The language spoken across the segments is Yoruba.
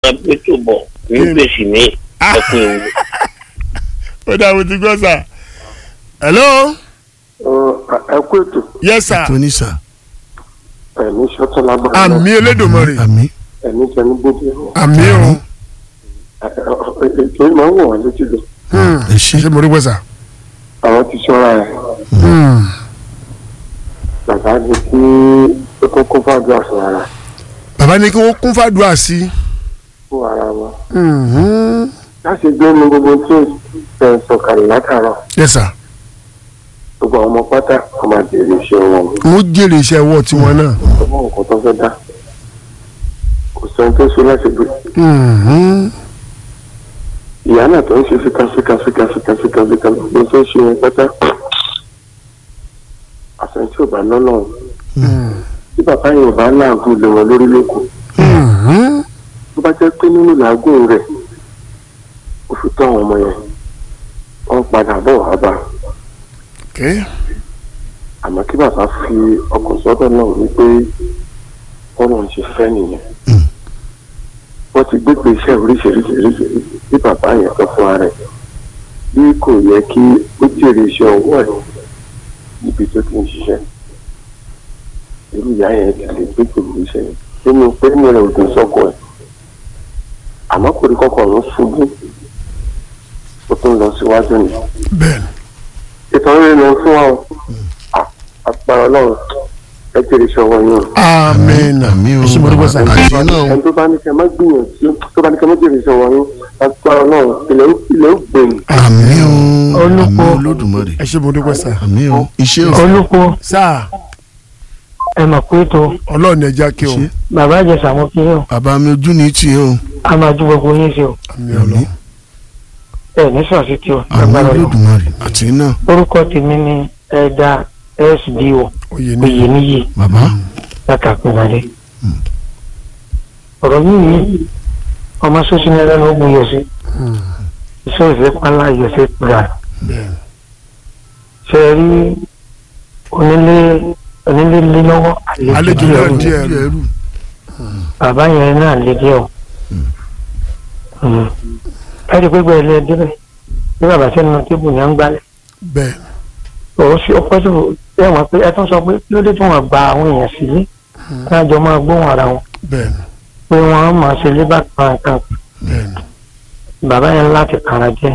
máa gbé tó bọ̀ ní gbèsè ní ẹkùn ìwò. ó dà mo ti gbọ́ sà. hello. ẹ kú ètò yes sir. tóní sà. ẹ̀mí ṣọ́tún lágbára àmì elédùnmọ̀rì. àmì. ẹ̀mí jẹnu bóde àmì o. ètò ìmọ̀ ń wọ̀ wá létí lọ ẹ ṣe. ṣé mo rí gbọ́ sà. àwọn ti ṣọ́ra ẹ̀ bàbá ní kí ó tó kó fàdúrà fún ara bàbá ní kí wọ́n kún fàdúrà sí. fún ara wọn láti gbé ní gbogbo tí ó fẹ́ sọ̀kalẹ̀ látàárọ̀ yes sir. gbogbo àwọn ọmọ pátá ọmọ àjèrè iṣẹ́ wọn wọ́n jèrè iṣẹ́ ọwọ́ tiwọn náà. ọmọ nǹkan tó fẹ́ dá kò sẹ́ni tó ṣe láti gbé ìyá náà tó ń ṣe fíkàfíkà fíkàfíkà fíkàfíkà ló tó ń ṣe wọn pátá àṣẹ tí ò bá lọ́nà tí bàbá yẹn ò bá láàgùn lé wọn lórí lóko tó bá jẹ́ pé nínú làágùn rẹ̀ ó fi tó àwọn ọmọ yẹn wọ́n padà bọ̀ wá bá okay. àmọ́ kí bàbá fi ọkọ̀ sọ́dọ̀ náà wípé ọ̀rọ̀ ń ṣe fẹ́ nìyẹn wọ́n ti gbé pé iṣẹ́ oríṣiríṣiríṣi bí bàbá yẹn sọ fún ara ẹ̀ bí kò yẹ kí ó jèrè iṣẹ́ ọwọ́ ẹ̀ níbi tó ti ń ṣiṣẹ́ irú ìyá yẹn ti lè gbé pẹ̀lú iṣẹ́ yẹn nínú pé mi rẹ̀ ò dùn sọ́kọ̀ ẹ̀ àmọ́ kò rí kọ́kọ́ ọ̀run ṣubú ó tún lọ síwájú ni bẹ́ẹ̀ni. ìtàn rẹ̀ lọ fún wa o àpárá ọlọ́run ẹ jèrè iṣẹ́ ọwọ́ yín o àmín àmì o ṣé mo rí gbọ́ sà. àti náà ẹni tó bá ní kẹ́ má gbìyànjú tó bá ní kẹ́ má jèrè iṣẹ́ ọwọ́ yín àpárá ọlọ́run ilẹ̀ ó- ilẹ̀ ó gbẹ̀yìn àmì o Olúkọ. àmì olódùmarè ẹ ṣé mo rí gbọ́ sà. àmì o iṣẹ́ o olùkọ́ sáà ẹ mọ̀ pé tó ọlọ́ọ̀ni ẹja kí o. Ṣé? bàbá ìjẹsà mo kí yín o bàbá mi ojú ní tiẹ̀ o a máa ju gbogbo yín sí o àmì àmì ọlọ́ọ̀. ẹ ní sọ̀sí tí o àmì lágbára Ọlọ́run. olódùmarè àti náà orúkọ tèmi ni ẹ̀dá sbo oyè ní. oyè níyì bàbá látàkùnmalẹ̀ ọ̀rọ̀ yìí ni ọmọ sọ́sìn ẹlẹ́nu ó gbìyànjú sí iṣẹ́ ìfẹ́ pálá ìyẹ̀fẹ́ gbà bẹ́ẹ̀ni. ṣe rí onílé onílé lé lọ́wọ́ àlejò díẹ̀ náà rú. díẹ̀ rú. ẹrú bàbá yẹn náà lè dé o ẹ rí i pé gbẹ̀rẹ̀ lé débẹ̀ bí bàbá sẹ́nu tébù ní à ń gbálẹ̀ bẹ́ẹ̀ni. òun sí ọpẹ́ tó ẹ wọ́n pé ẹ tún sọ pé kí ló dé tí wọ́n gba àwọn èèyàn sílé kí wọ́n jọ máa gbóhùn ara wọn bẹ́ẹ̀ni. pé wọ́n máa ṣe lébà kan kan bẹ́ẹ̀ni. bàbá yẹn láti kàrà jẹ́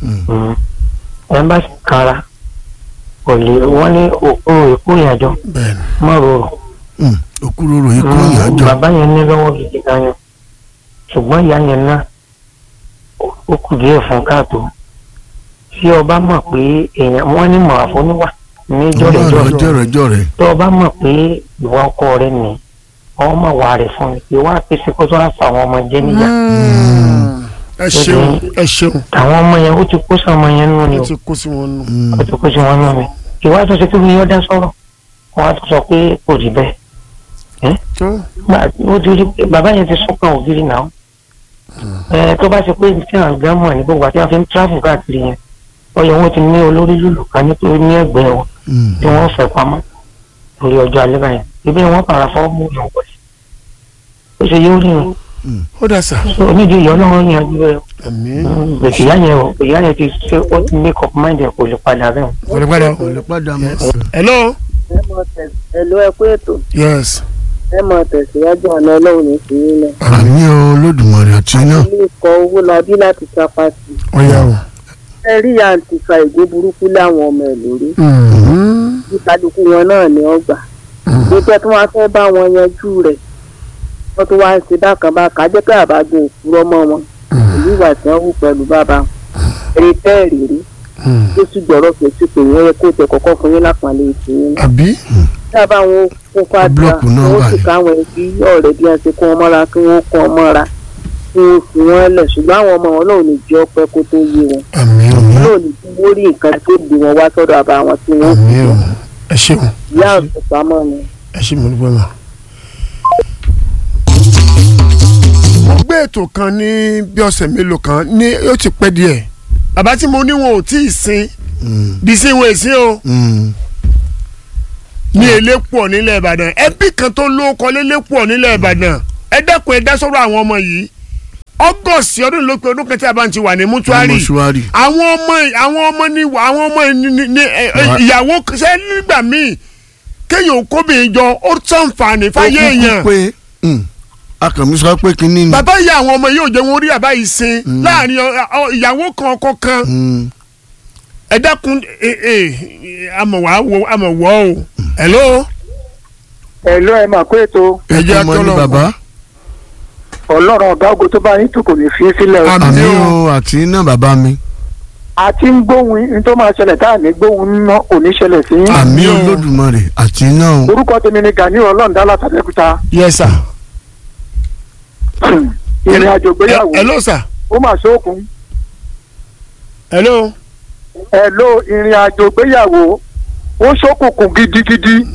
ẹ bá sì kàrà kò lè wọ́n ní òkú èkó ìyàjọ bẹ́ẹ̀ni. mọ́ rorò òkúròrò ikú ìyájọ bàbá yẹn ní lọ́wọ́ gidi gan yẹn ṣùgbọ́n ìyá yẹn náà ó- ó kù díẹ̀ fún káàtó tí ọba mọ̀ pé èèyàn wọ́n ní mọ̀ àfọníwà ní jọ̀rẹ̀jọ̀rẹ̀ ọlọ́run jọ̀rẹ̀jọ̀rẹ̀ tó ọba mọ̀ pé ìwà ọkọ rẹ nì ọmọ wà rẹ̀ fún mi ìwà pèsè kó tó àṣà àwọn ọmọ jẹ́ níyà ẹ ṣeun ẹ ṣeun. àwọn ọmọ yẹn ó ti kó sí ọmọ yẹn nínú ni ó o ti kó sí wọn nù. ó ti kó sí wọn nínú ni ìwà tó ṣe kí wọ́n yọ dá sọ̀rọ̀ wọ́n á tún sọ pé kò rí bẹ́ẹ̀ tó Gbà- ó ti rí pé bàbá yẹn ti sọ́kàn ògiri náà ẹ tó bá ṣe pé tí àwọn àgbà mọ̀ ní gbogbo àti àwọn fi ń tíráfù káàkiri yẹn ọyọ wọn ti ní olórí lùlù kan nítorí ní ẹgbẹ́ wọn tí wọ́n fẹ́ pamọ́ lórí ọjọ́ alẹ́ báyẹn ibi wọn para fọ́ mú yàn wọlé ó ṣe yóò rí wọn ó dà sà. onídìí ìyọ́ náà wọ́n yanjú rẹ̀ àmín. gbèsè ìyá yẹn o ìyá yẹn ti ṣe ó ti make up mind ẹ̀ kò lè padà bẹ́ẹ̀ kò lè padà. kò lè padà mọ́ hello. ẹ mọ tẹsí ẹlò ẹ kú ètò yes. ẹ mọ tẹsíwájú ọ̀nà ọlọ́run ní sí nílẹ̀. àmì olódùmarè àti náà ilé ikọ̀ owó labí láti sapá sí i. ọ̀yà o. ẹ rí àǹtí fa ìgò burúkú láwọn ọmọ ẹ lórí. Mhm. bí kálukú wọn náà ní ọgbà. ìgbésẹ̀ tí wọ́n fẹ́ bá wọn yanjú rẹ̀ wọ́n tún wá ń ṣe bákan bákan á jẹ́ pé àbájọ òkúrọ́ mọ́ wọn. èyí ìwà tí wọ́n wù pẹ̀lú bàbá wọn. eré tẹ́ẹ̀rì rí tó sì gbọ́rọ̀ fèsì pé wọ́n yẹ kó tẹ kọ́kọ́ fún yín lápàlẹ́ ìtìyín àbí. dábàá wọn kó fàdúrà Búlọ́ọ̀kù náà wọn wà sì ní. káwọn ẹbí ọ̀rẹ́ bí wọn ṣe kó wọn mọ́ra kí wọ́n kó wọn mọ́ra kí wọ́n fi wọ́n lẹ̀ ṣùgbọ́n àwọn ọmọ wọn náà ò ní jẹ́ ọpẹ́ kó tó yé wọn àmín o. wọn náà ò ní kí wọ́n rí nǹkan tó gbé wọn wá sọ́dọ̀ àbá wọn tí wọ́n fi àmín o. ẹ ṣeun. ìyá ọ̀sẹ̀ pamọ́ ni. ẹ ṣe mo dúpẹ́ mọ́. mo gbé ètò kan ní bí ọ̀sẹ̀ mélòó kan ní yóò ti pẹ́ díẹ̀ bàbá tí mo ní wọn ò tí ì sin bí sí wọn èsì o ní elépo nílẹ̀ ìbàdàn ẹbí kan tó ló kọ lélépo nílẹ̀ ìbàdàn ẹ dẹ́kun ẹ dá sọ́rọ̀ àwọn ọmọ yìí august ọdún ló pé ọdún kẹta bá ń ti wà ní mọ́túárì mọ́ṣúárì àwọn ọmọ àwọn ọmọ ní àwọn ọmọ ní ní ní ẹ, ẹ, Wa- ìyàwó ṣe nígbà míì kéèyàn kóbìnrin jọ ó sànfààní fáyé ó kúkú èèyàn pé mm, akànmí sọ pé kínní ni bàbá ìyá àwọn ọmọ yóò jẹ wọn orí àbá yìí sin láàrin ọ- ọ- ìyàwó kan ọkọ kan Mm, ẹ dákun ẹ ẹ àmọ̀ wá wo àmọ̀ wọ́ o hello ẹ lọ ẹ máa kó ètò ẹ jẹ́ ètò ọmọ ní akọ́lọ́. bàbá ọlọ́run ọ̀gá ògo tó bá yín tù kò ní fi í sílẹ̀ o. Àmín àmì o. o àti iná bàbá mi a ti ń gbóhùn ní tó máa ṣẹlẹ̀ tá à ní gbóhùn ná kò ní ṣẹlẹ̀ sí yín. àmì Àmín o. olódùmarè àti iná o orúkọ tèmi ni Gani ọlọ́ọ̀dá látàbẹ́kúta yes sir ìrìn àjò gbéyàwó hello sir ó mà ṣókun hello ẹ ló ìrìn àjò gbéyàwó ó ṣókùnkùn gidigidi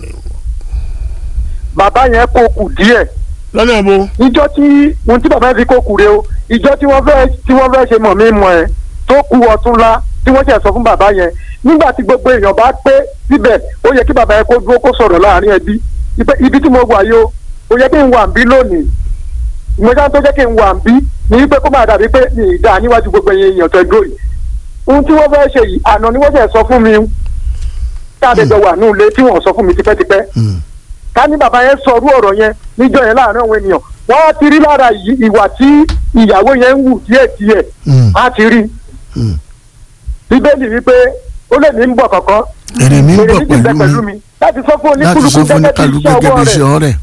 bàbá yẹn kó kù díẹ̀ lọ́nà bo ìjọ tí ohun tí bàbá yẹn fi kó kù rè o ìjọ tí wọ́n fẹ́ tí wọ́n fẹ́ ṣe mọ̀ mí mọ̀ ẹ́ tó kú ọ̀túnla tí wọ́n ṣe sọ fún bàbá yẹn nígbà tí gbogbo èèyàn bá pé síbẹ̀ ó yẹ kí bàbá yẹn kó dúró kó sọ̀rọ̀ láàrin ẹbí Ipe- ibi tí mo wà yìí o ó yẹ kí n wà ń bí lónìí ìmọ̀já tó jẹ́ kí n wà ń bí ní pé kó máa dàbí pé ní ìdá níwájú gbogbo ẹ̀yìn èèyàn tó dúró yìí ohun tí wọ́n fẹ́ ṣe yìí àná ni wọ́n ṣe sọ fún mi táàdéjọ wà ní ilé tí wọ́n sọ fún mi tipẹ́tipẹ́ Mm, ká ní bàbá yẹn sọ orú ọ̀rọ̀ yẹn níjọ́ yẹn láàrin àwọn ènìyàn wọ́n á ti rí lára yìí ìwà tí ìyàwó yẹn ń wù díẹ̀díẹ̀ mm, á ti rí mm. bíbélì wípé ó lè ní ń bọ̀ kọ̀ọ̀kan èrè mi ń èrè bọ̀ méjì bẹ pẹ̀lú mi mi láti sọ fún láti sọ oníkúlùkù fún gẹ́gẹ́ bí oníkàlùkù iṣẹ́ gẹ́gẹ́ ọwọ́ bí rẹ̀ iṣẹ́ ọ̀rẹ́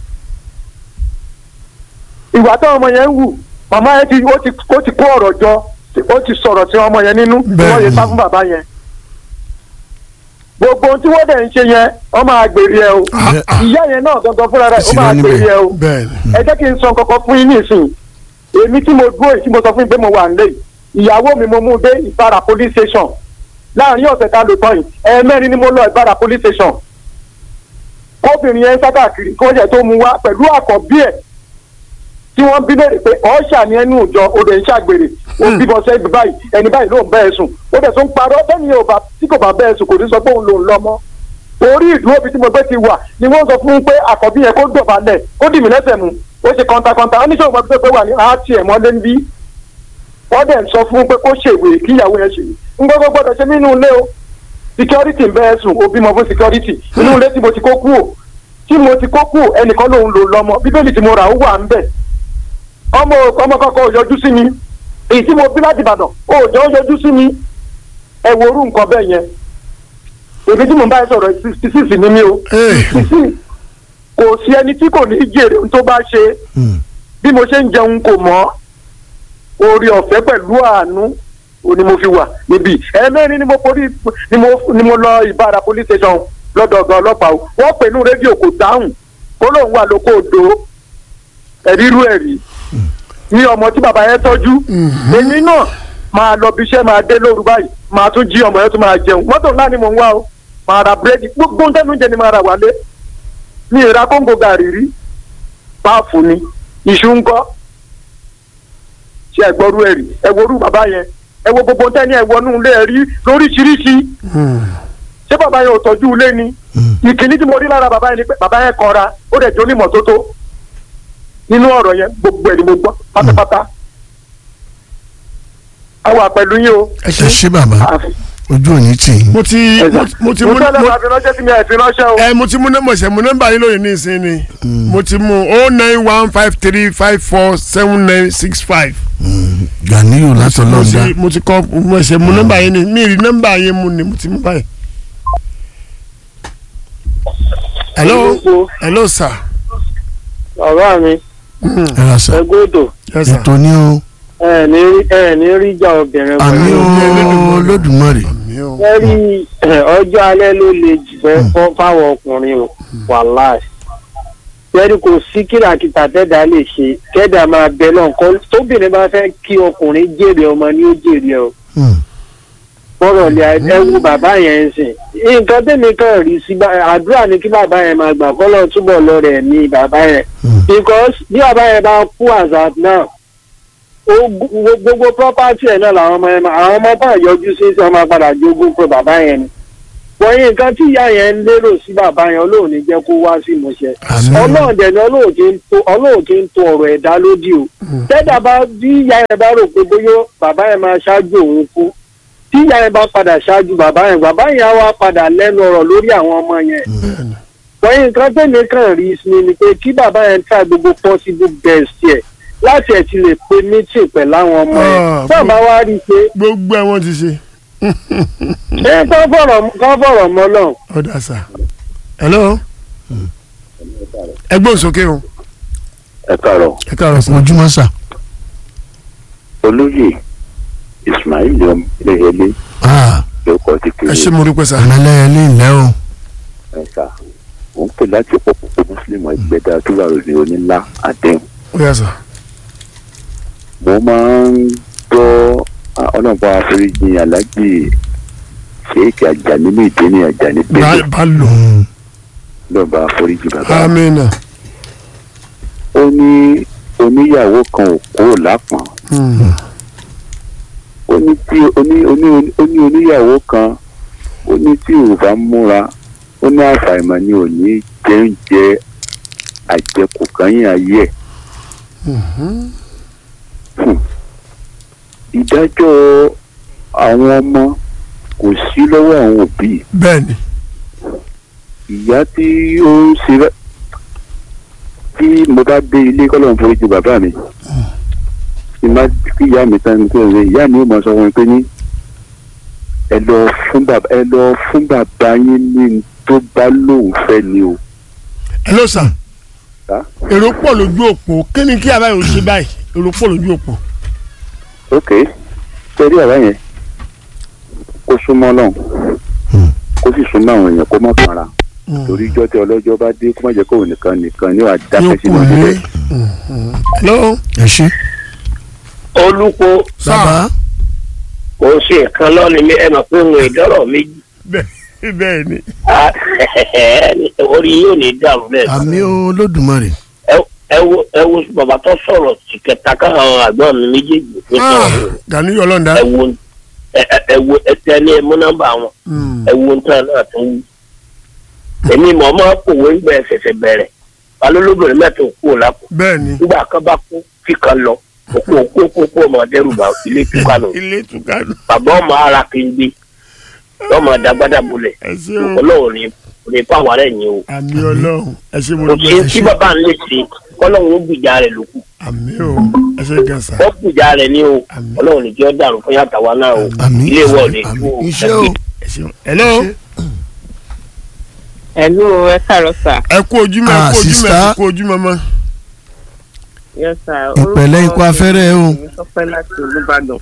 ìwà táwọn ọmọ yẹn ń wù màmá yẹn ti ó ti ó ti kó ọ̀rọ̀ jọ ó ti sọ̀rọ̀ sí ọmọ yẹn nínú tí wọ́n yẹ sá fún bàbá yẹn gbogbo ohun tí wọ́n dẹ̀ ń ṣe yẹn ọmọ àgbèrè ẹ o Ah, ìyá yẹn náà gangan fúnra rẹ̀ ó Sì máa lọ níbẹ̀. àgbèrè ẹ o bẹ́ẹ̀ ni ẹ jẹ́ kí n sọ kankan fún yín nísìnyí èmi tí mo dúró yìí tí mo sọ fún yín pé mo wà nílé yìí ìyàwó mi mo mú un dé ìbára police station láàrin ọ̀sẹ̀ tá a lò tán yìí ẹ̀ẹ̀mẹ́rin ni mo lọ ìbára police station kóbìnrin yẹn sá káàkiri kí wọ́n jẹ́ tó mú wá pẹ̀lú àkọ́bí ẹ̀ tí wọ́n bí léèrè pé ọ̀ṣà ni ẹnu ìjọ odò ń ṣàgbèrè ó bímọ sẹ́yìn báyìí ẹni báyìí ló ń bẹ́ẹ̀ sùn ó dẹ̀ tó ń parọ́ bẹ́ẹ̀ni yóò bá tí kò bá bẹ́ẹ̀ sùn kò ní sọ pé òun lòún lọ mọ́ orí ìdúró bíi tí mo gbé ti wà ni wọ́n sọ fún un pé àkọ́bí yẹn kó dọ̀bálẹ̀ kó dì mí lẹ́sẹ̀ mú ó ṣe kọ́ńtàkọ́ńtà ó ní sọ̀rọ̀ pé pé wà ní àátì ẹ̀ mọ́lé ń bí wọ́n dẹ̀ ń sọ fún un pé kó ṣèwé kí ìyàwó yẹn ṣèwé ń gbọ́dọ̀ gbọ́dọ̀ ṣe nínú ilé o security ń bẹ́ẹ̀ sùn ó bímọ fún security inú ilé tí mo ti kó kú o tí mo ti kó kú o ẹnìkan lòun lò lọ́mọ bíbélì tí mo rà ó wà ń bẹ̀ ọmọ ọmọ kọ́kọ́ ò yọjú sí mi èyí tí mo bí láti Ìbàdàn ò jọ ó yọjú sí mi ẹ wo orú nǹkan bẹ́ẹ̀ yẹn èmi tí mo bá yẹn sọ̀rọ̀ sixty six ni mí o Hey. sixty six kò sí ẹni tí kò ní jèrè ohun tó bá ṣe Mm, bí mo ṣe ń jẹun kò mọ́ orí ọ̀fẹ́ pẹ̀lú àánú o ni mo fi wà níbí ẹ̀ẹ́mẹ́rin ni mo forí ni mo ni mo lọ ìbára police station lọ́dọ̀ ọ̀gá ọlọ́pàá o wọ́n pè ní rédíò kò dáhùn kó lóun wà lóko odò ẹ̀rírú ẹ̀rí ní ọmọ tí bàbá yẹn tọ́jú èmi náà máa lọ bí iṣẹ́ máa dé lóru báyìí máa tún jí ọmọ yẹn tún máa jẹun mọ́tò ńlá ni mò ń wá o máa ra búrẹ́dì gbogbo ń tẹ́nu jẹ ni máa ra wálé mi ì ra kóńgò gàrí rí páàfù ni iṣu ń kọ́ ṣe ẹ̀gbọ́rú ẹ̀rí ẹ worú bàbá yẹn ẹ wo gbogbo tẹ́ni ẹ wọnú ilé ẹ rí lóríṣiríṣi ṣé bàbá yẹn ò tọ́jú ilé ni mm. ìkíní tí mo rí lára bàbá yẹn ni pé bàbá yẹn kọra ó dẹ̀ jó ní mọ́tótó nínú ọ̀rọ̀ yẹn gbogbo ẹ̀ ni mo gbọ́ pátápátá a wà pẹ̀lú yín o ẹ ẹ ṣe ṣé bàbá àfi ojú òní tì í. mo ti ẹ̀sà mo ti mo mú tẹ́lẹ̀ mo- máa fi ránṣẹ́ sí mi ẹ̀ fi ránṣẹ́ o ẹ mo ti mú nọ́mbà ṣe mo nọ́mbà yín lóye ní ìsín ni mo ti mú o nine one five three five four seven nine six five. Ganiyu mo látọlọ́dá ti mo ti kọ mo ṣe mú nọ́mbà yín ni mi rí nọ́mbà yín mu ni mo ti mú báyìí. hello hello sir. bàbá mi ẹ ra sà ẹgbẹ́dọ̀ yes sir. ètò ní o ẹ ní rí ẹ ní rí ìjà obìnrin àmì pẹ̀lú o Olódùmarè mi ò. lẹ́rí ọjọ́ alẹ́ ló le jù fẹ́ fọ́ fáwọn ọkùnrin o wàláì lẹ́rí kò sí kìràkìtà tẹ́dà lè ṣe kẹ́dà máa bẹ náà kọ́ tóbìnrin bá fẹ́ kí ọkùnrin jèrè ọmọ ni ó jèrè o Mm, fọ́rọ̀ lè ẹ wo bàbá yẹn ń sìn nǹkan tẹ́mi kan rí sí bá- àdúrà ni kí bàbá yẹn máa gbà kọ́lọ́ túbọ̀ lọ rẹ̀ ní bàbá yẹn mm. because bí bàbá yẹn bá kú àzà náà ó gbogbo gbogbo property ẹ̀ náà làwọn ọmọ yẹn máa àwọn ọmọ bá yọjú sí sí ọmọ padà jogún pé bàbá yẹn ni wọ̀nyí nǹkan tí ìyá yẹn ń lérò sí bàbá yẹn ọlọ́run ní jẹ́ kó wá sí ìmúṣẹ ọlọ́run dẹ̀ ni ọlọ́run kì í tó ọlọ́run kì í tó ọ̀rọ̀ ẹ̀dá lódì o tẹ́dà bá bí ìyá yẹn bá rò pé bóyá bàbá yẹn máa ṣáájú òun kú tí ìyá yẹn bá padà ṣáájú bàbá yẹn bàbá yẹn á wá padà lẹ́nu ọ̀rọ̀ lórí àwọn ọmọ yẹn wọ̀nyí nǹkan tẹ̀lé kan rí sí ni pé kí bàbá yẹn try gbogbo possible best yẹ láti ẹ̀ ti lè pe meeting pẹ̀lú àwọn ọmọ yẹn Ah, bàbá wa rí i pé gbogbo ẹ wọ́n ti ṣe ẹ kọ́ fọ̀rọ̀ kọ́ fọ̀rọ̀ mọ́ náà ọ̀dà sà hello ẹgbẹ́ òsókè o ẹ káàárọ̀ ẹ káàárọ̀ sà ojúmọ́ sà. olóyè ismail ọmọlẹ́yẹlé Ah, lórúkọ ti ẹ kéré ṣe mo dúpẹ́ sà ẹ̀mẹ́lẹ́yẹlé ilẹ̀ o. ẹ̀ka òun pè láti pọ̀pọ̀ mùsùlùmí ẹgbẹ́dá tó wà lórí onílá àdéhùn ó yà sà mo máa ń gbọ́ ọlọ́pàá àforíjì alájì sheik ajani ní ìdíní ajani bá pẹ̀lú bá lò ọlọ́pàá àforíjì bàbá amínà ó ní oníyàwó kan ò kúrò lápọ̀n ó ní tí oní oní ó ní oníyàwó kan ó ní tí ò bá múra ó ní àfàìmọ̀ ni ò ní jẹ oúnjẹ àjẹkù kan yín ayé ẹ̀. Hmm. ìdájọ́ àwọn ọmọ kò sí lọ́wọ́ àwọn òbí bẹ́ẹ̀ ni ìyá tí ó ń ṣe bẹ́- tí mo bá dé ilé kọ́lọ́n foríjì bàbá mi tí má kí ìyá mi tán ní kí ìyá mi ó mọ sọ wọn pé ní ẹ lọ fún bàbá ẹ lọ fún bàbá yín ní n tó bá lóun fẹ́ ni o. hello sà Sà? èrò pọ̀ lójú òpó kí ni kí àbáyọ̀ ṣe báyìí èrò pọ̀ lójú òpó ok torí àbá yẹn kó súnmọ́ lọ́hùn kó sì súnmọ́ àwọn èèyàn kó má fara torí ijọ́ tí ọlọ́jọ́ bá dé kó má jẹ́ kóun nìkan nìkan ní wàá yóò dákẹ́ kù sínú ní ilé. hello ẹ ṣe. olùkọ́ sà bàbá kò ń ṣe nǹkan lọ́ni mi ẹ mọ̀ pé òun ìdọ́rọ̀ méjì bẹ́ẹ̀ bẹ́ẹ̀ ni Ah, orí yóò ní dàrú bẹ́ẹ̀. àmì olódùmarè. Ẹ- ẹ wo ẹ wo bàbá tó sọ̀rọ̀ sí kẹta káwọn àgbọn mi méjèèjì tó Ah, sọ̀rọ̀ Gani Ọlọ́ndà ẹ wo ẹ- ẹ- ẹ wo ẹ tẹ ní ẹ mú nọ́mbà wọn ẹ wo nǹkan náà tó wú. èmi mọ̀ ọ́ máa kòwé ń gbẹ ṣẹ̀ṣẹ̀ bẹ̀rẹ̀ balólóbìnrin mẹ́ta ò kúrò lápò bẹ́ẹ̀ ni nígbà kan bá kú kíkan lọ òkú òkú òkú òkú ọmọ dẹ́rùbà ilé túkànù ilé tukanu bàbá ọmọ ara kéńgbé lọ́mọ dàgbàdà bulẹ̀ ẹ ṣe o ọlọ́run ní ní fáwọn ará ẹ̀yìn o àmì Ọlọ́run ẹ ṣe mo kò dúpẹ́ sí tí bàbá ń lè ṣe kọ́lọ́run ó gbìjà rẹ̀ lókù àmì o ẹ ṣe gan sà wọ́n gbìjà rẹ̀ ní o Àmín. ọlọ́run ní kí ó dàrú fún yàtọ̀ wa náà o àmì ilé ìwọ ò ní àmì kú o iṣẹ́ o. ẹ ṣe hello ẹ̀lú ẹ káàárọ̀ sà ẹ kú ojúmọ́ ẹ Ah, kú ojúmọ́ ẹ sister. kú ojúmọ́ mọ́ yes sà ìpẹ̀lẹ́ ikú afẹ́rẹ́ o. èmi sọpẹ́ láti olúbàdàn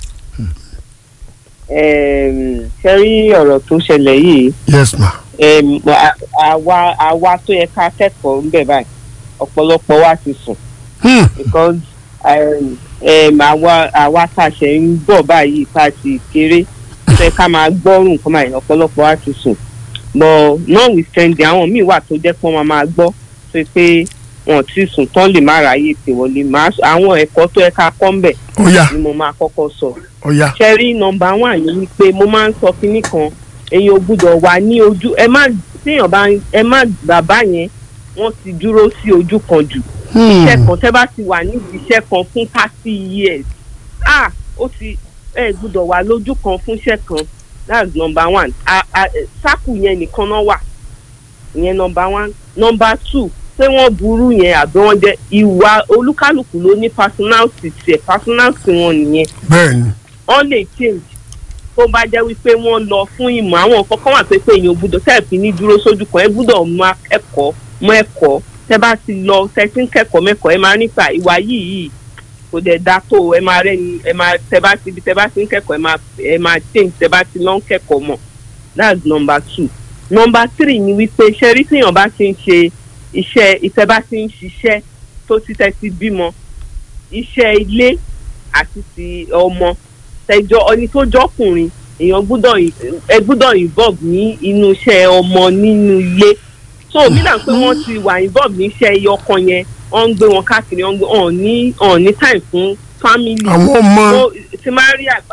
ṣe rí ọ̀rọ̀ tó ṣẹlẹ̀ yìí yes ma em, a- àwa àwa tó yẹ ká kẹ́kọ̀ọ́ ń bẹ̀ báyìí ọ̀pọ̀lọpọ̀ wa ti sùn Hmm, because um, um, àwa àwa tá a ṣe ń bọ̀ báyìí tá a ti kéré ṣe ká máa gbọ́rùn nǹkan báyìí ọ̀pọ̀lọpọ̀ wa ti sùn but notwithstanding àwọn míì wà tó jẹ́ pé wọ́n máa gbọ́ tó pé wọn ti sùn tán lè má ráyè pé wọlé máa sọ- àwọn ẹ̀kọ́ tó yẹ ká kọ́ ń bẹ̀ ó yá ni mo máa kọ́kọ́ sọ ó yá ṣẹ́rí nọmba one ni wípé mo máa ń sọ kinní kan èèyàn ò gbúdọ̀ wà ní ojú ẹ má téèyàn bá ẹ má bàbá yẹn wọ́n ti dúró sí ojú kan jù iṣẹ́ kan tẹ́ bá ti wà nídìí iṣẹ́ kan fún thirty years ah ó ti ẹ gbúdọ̀ wà lójú kan fún iṣẹ́ kan that's number one a a sáàkù yẹn nìkan náà wà ìyẹn number one number two pé wọ́n burú yẹn àbí wọ́n jẹ́ ìwà olúkálùkù ló ní personality tiẹ̀ personality wọn nìyẹn bẹ́ẹ̀ ni wọ́n lè change tó bá jẹ́ wípé wọ́n lọ fún ìmọ̀ àwọn nǹkan kan wà pé pé èèyàn gbúdọ̀ tẹ́ẹ̀fì ní dúró sójú kan ẹ gbúdọ̀ mọ ẹ̀kọ́ mọ ẹ̀kọ́ tẹ́ bá ti lọ tẹ́tí ń kẹ́kọ̀ọ́ mẹ́kọ̀ọ́ ẹ máa nípa ìwà yìí yìí kò dẹ̀ da tó ẹ máa rẹ́ni ẹ máa tẹ́ bá ti tẹ́ bá ti ń kẹ́kọ̀ọ́ ẹ máa ẹ máa change tẹ́ bá ti lọ ń kẹ́kọ̀ọ́ mọ̀ that's number two number three ni wípé ṣẹ́rí tíyàn bá ti ń ṣe iṣẹ́ ìtẹ́ bá ti ń ṣiṣẹ́ tó ti tẹ́ ti bímọ iṣẹ́ ilé àti ti ọmọ tẹjọ ọni tó jọkùnrin èèyàn gbúdọ̀ ẹ gbúdọ̀ involve ní inú iṣẹ́ ọmọ nínú ilé so nígbà pé wọ́n ti wà involve ní iṣẹ́ iye ọkọ yẹn wọ́n ń gbé wọn káàkiri wọ́n ń gbé wọn ní wọn ní time fún family àwọn ọmọ so ti máa rí àgbàlọ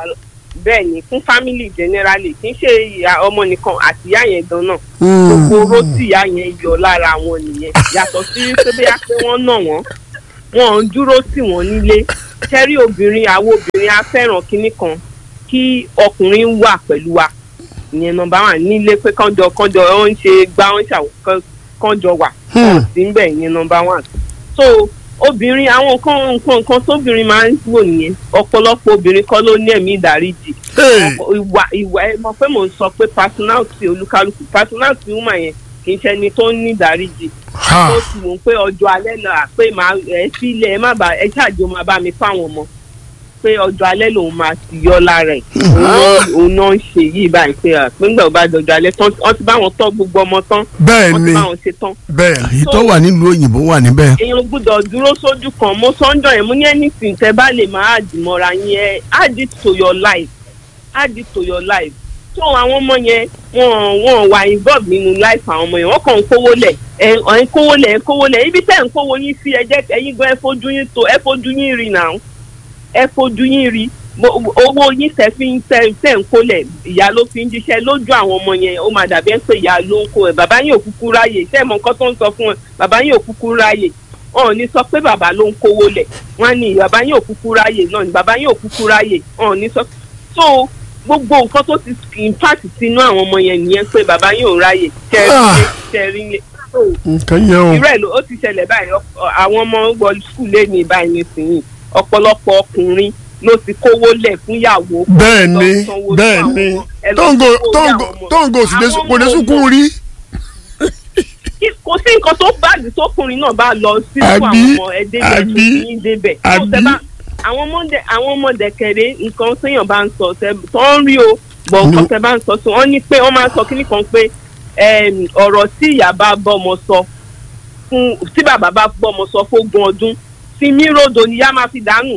bẹ́ẹ̀ ni fún family generally kì í ṣe ìyá ọmọ nìkan àti ìyá yẹn gan náà gbogbo oró tí ìyá yẹn yọ lára wọn nìyẹn yàtọ̀ sí pé bóyá pé wọ́n nà wọ́n wọn ń dúró tì wọ́n nílé kẹ́rí obìnrin àwọn obìnrin á fẹ́ràn kinní kan kí ọkùnrin wà pẹ̀lú wa ìyẹn nọ́mbà wà nílé pé kánjọ kánjọ ó ń ṣe gbá ó ń ṣàwọ̀ kánjọ wà wọn sí ń bẹ̀ ìyẹn nọ́mbà wà so obìnrin àwọn nǹkan nǹkan nǹkan tóbìnrin máa ń wò nìyẹn ọ̀pọ̀lọpọ̀ obìnrin kọ́ ló ní ẹ̀mí ìdáríjì ìwà ìwà ẹ mọ̀ pé mò ń sọ pé personality olúkálùkù personality woman yẹn kì í ṣe ẹni tó ní ìdáríjì tó sì mọ̀ pé ọjọ́ alẹ́ náà pé màá ẹ sílẹ̀ ẹ má bà ẹ ṣáàjò máa bá mi fáwọn ọmọ pé ọjọ́ alẹ́ lòun máa ti yọ lára ẹ̀ òun náà ń ṣe yìí báyìí pé nígbà tó bá dọjọ́ alẹ́ tán wọ́n ti bá wọn tọ́ gbogbo ọmọ tán bẹ́ẹ̀ wọ́n ti ni bá wọn ṣe tán bẹ́ẹ̀ ni èyí tó wà nílùú òyìnbó wà níbẹ̀. èèyàn gbọ́dọ̀ dúró sójú kan mo sọ́njọ́ yẹn mo ní anything tẹ́ bá lè máa àdìmọ́ra yẹn add it to your life add it to your life tó àwọn ọmọ yẹn wọn wọn wà involve nínú life àwọn ọmọ yẹn wọn kàn ń kówó lẹ̀ ẹ ẹ ń kówó lẹ̀ ẹ ń kówó lẹ̀ ibi tẹ́ ń kówó yín sí ẹ jẹ́ ẹ̀yin gan ẹ fojú yín tó ẹ fojú yín rí náà ẹ fojú yín rí Mo- owó yín tẹ́ fi ń tẹ́ tẹ́ ń kólẹ̀ ìyá ló fi ń jíṣẹ́ lójú àwọn ọmọ yẹn ó máa dàbí ẹ pé ìyá ló ń kó ẹ bàbá yín ò kúkú ráyè tẹ́ ẹ mọ nǹkan tó ń sọ fún ẹ bàbá yín ò kúkú ráyè wọn ò ní sọ pé bàbá ló ń kówó lẹ̀ wọn á ní bàbá yín ò kúkú ráyè náà ní bàbá yín ò kúkú ráyè wọn ò ní sọ so gbogbo nǹkan tó ti impact sínú àwọn ọmọ yẹn nìyẹn pé bàbá yín ò ráyè tẹ́rí tẹ́rí lé so nǹkan yẹn o irú ẹ̀ ló ó ti ṣẹlẹ̀ báyìí ọ- àwọn ọmọ wọ skul lé ní báyìí nísìnyí ọ̀pọ̀lọpọ̀ ọkùnrin ló ti kówó lẹ̀ fún ìyàwó bẹ́ẹ̀ lọ ni sanwó fún bẹ́ẹ̀ àwọn ni ọmọ, ẹ lọ tóńgò sanwó tóńgò àwọn ọmọ. tóńgò sì lè Àwọn kò lè ọmọ sunkún rí kí- kò sí nǹkan tó báàgì tókùnrin náà bá lọ sí fún Àbí, àwọn ọmọ ẹ débẹ̀ tó àbí, ní débẹ̀ tó àbí. tẹ bá àwọn ọmọdé àwọn ọmọdé kẹrẹ nǹkan téèyàn bá ń sọ tẹ tó ń rí o bọ̀ nǹkan No. tẹ bá ń sọ sí wọ́n ní pé wọ́n máa ń sọ kíní kan pé em, ọ̀rọ̀ tí ìyá bá bọ́mọ sọ fún tí bàbá bá bọ́mọ sọ fógún ọdún tí mírodò ni ìyá máa fi dànù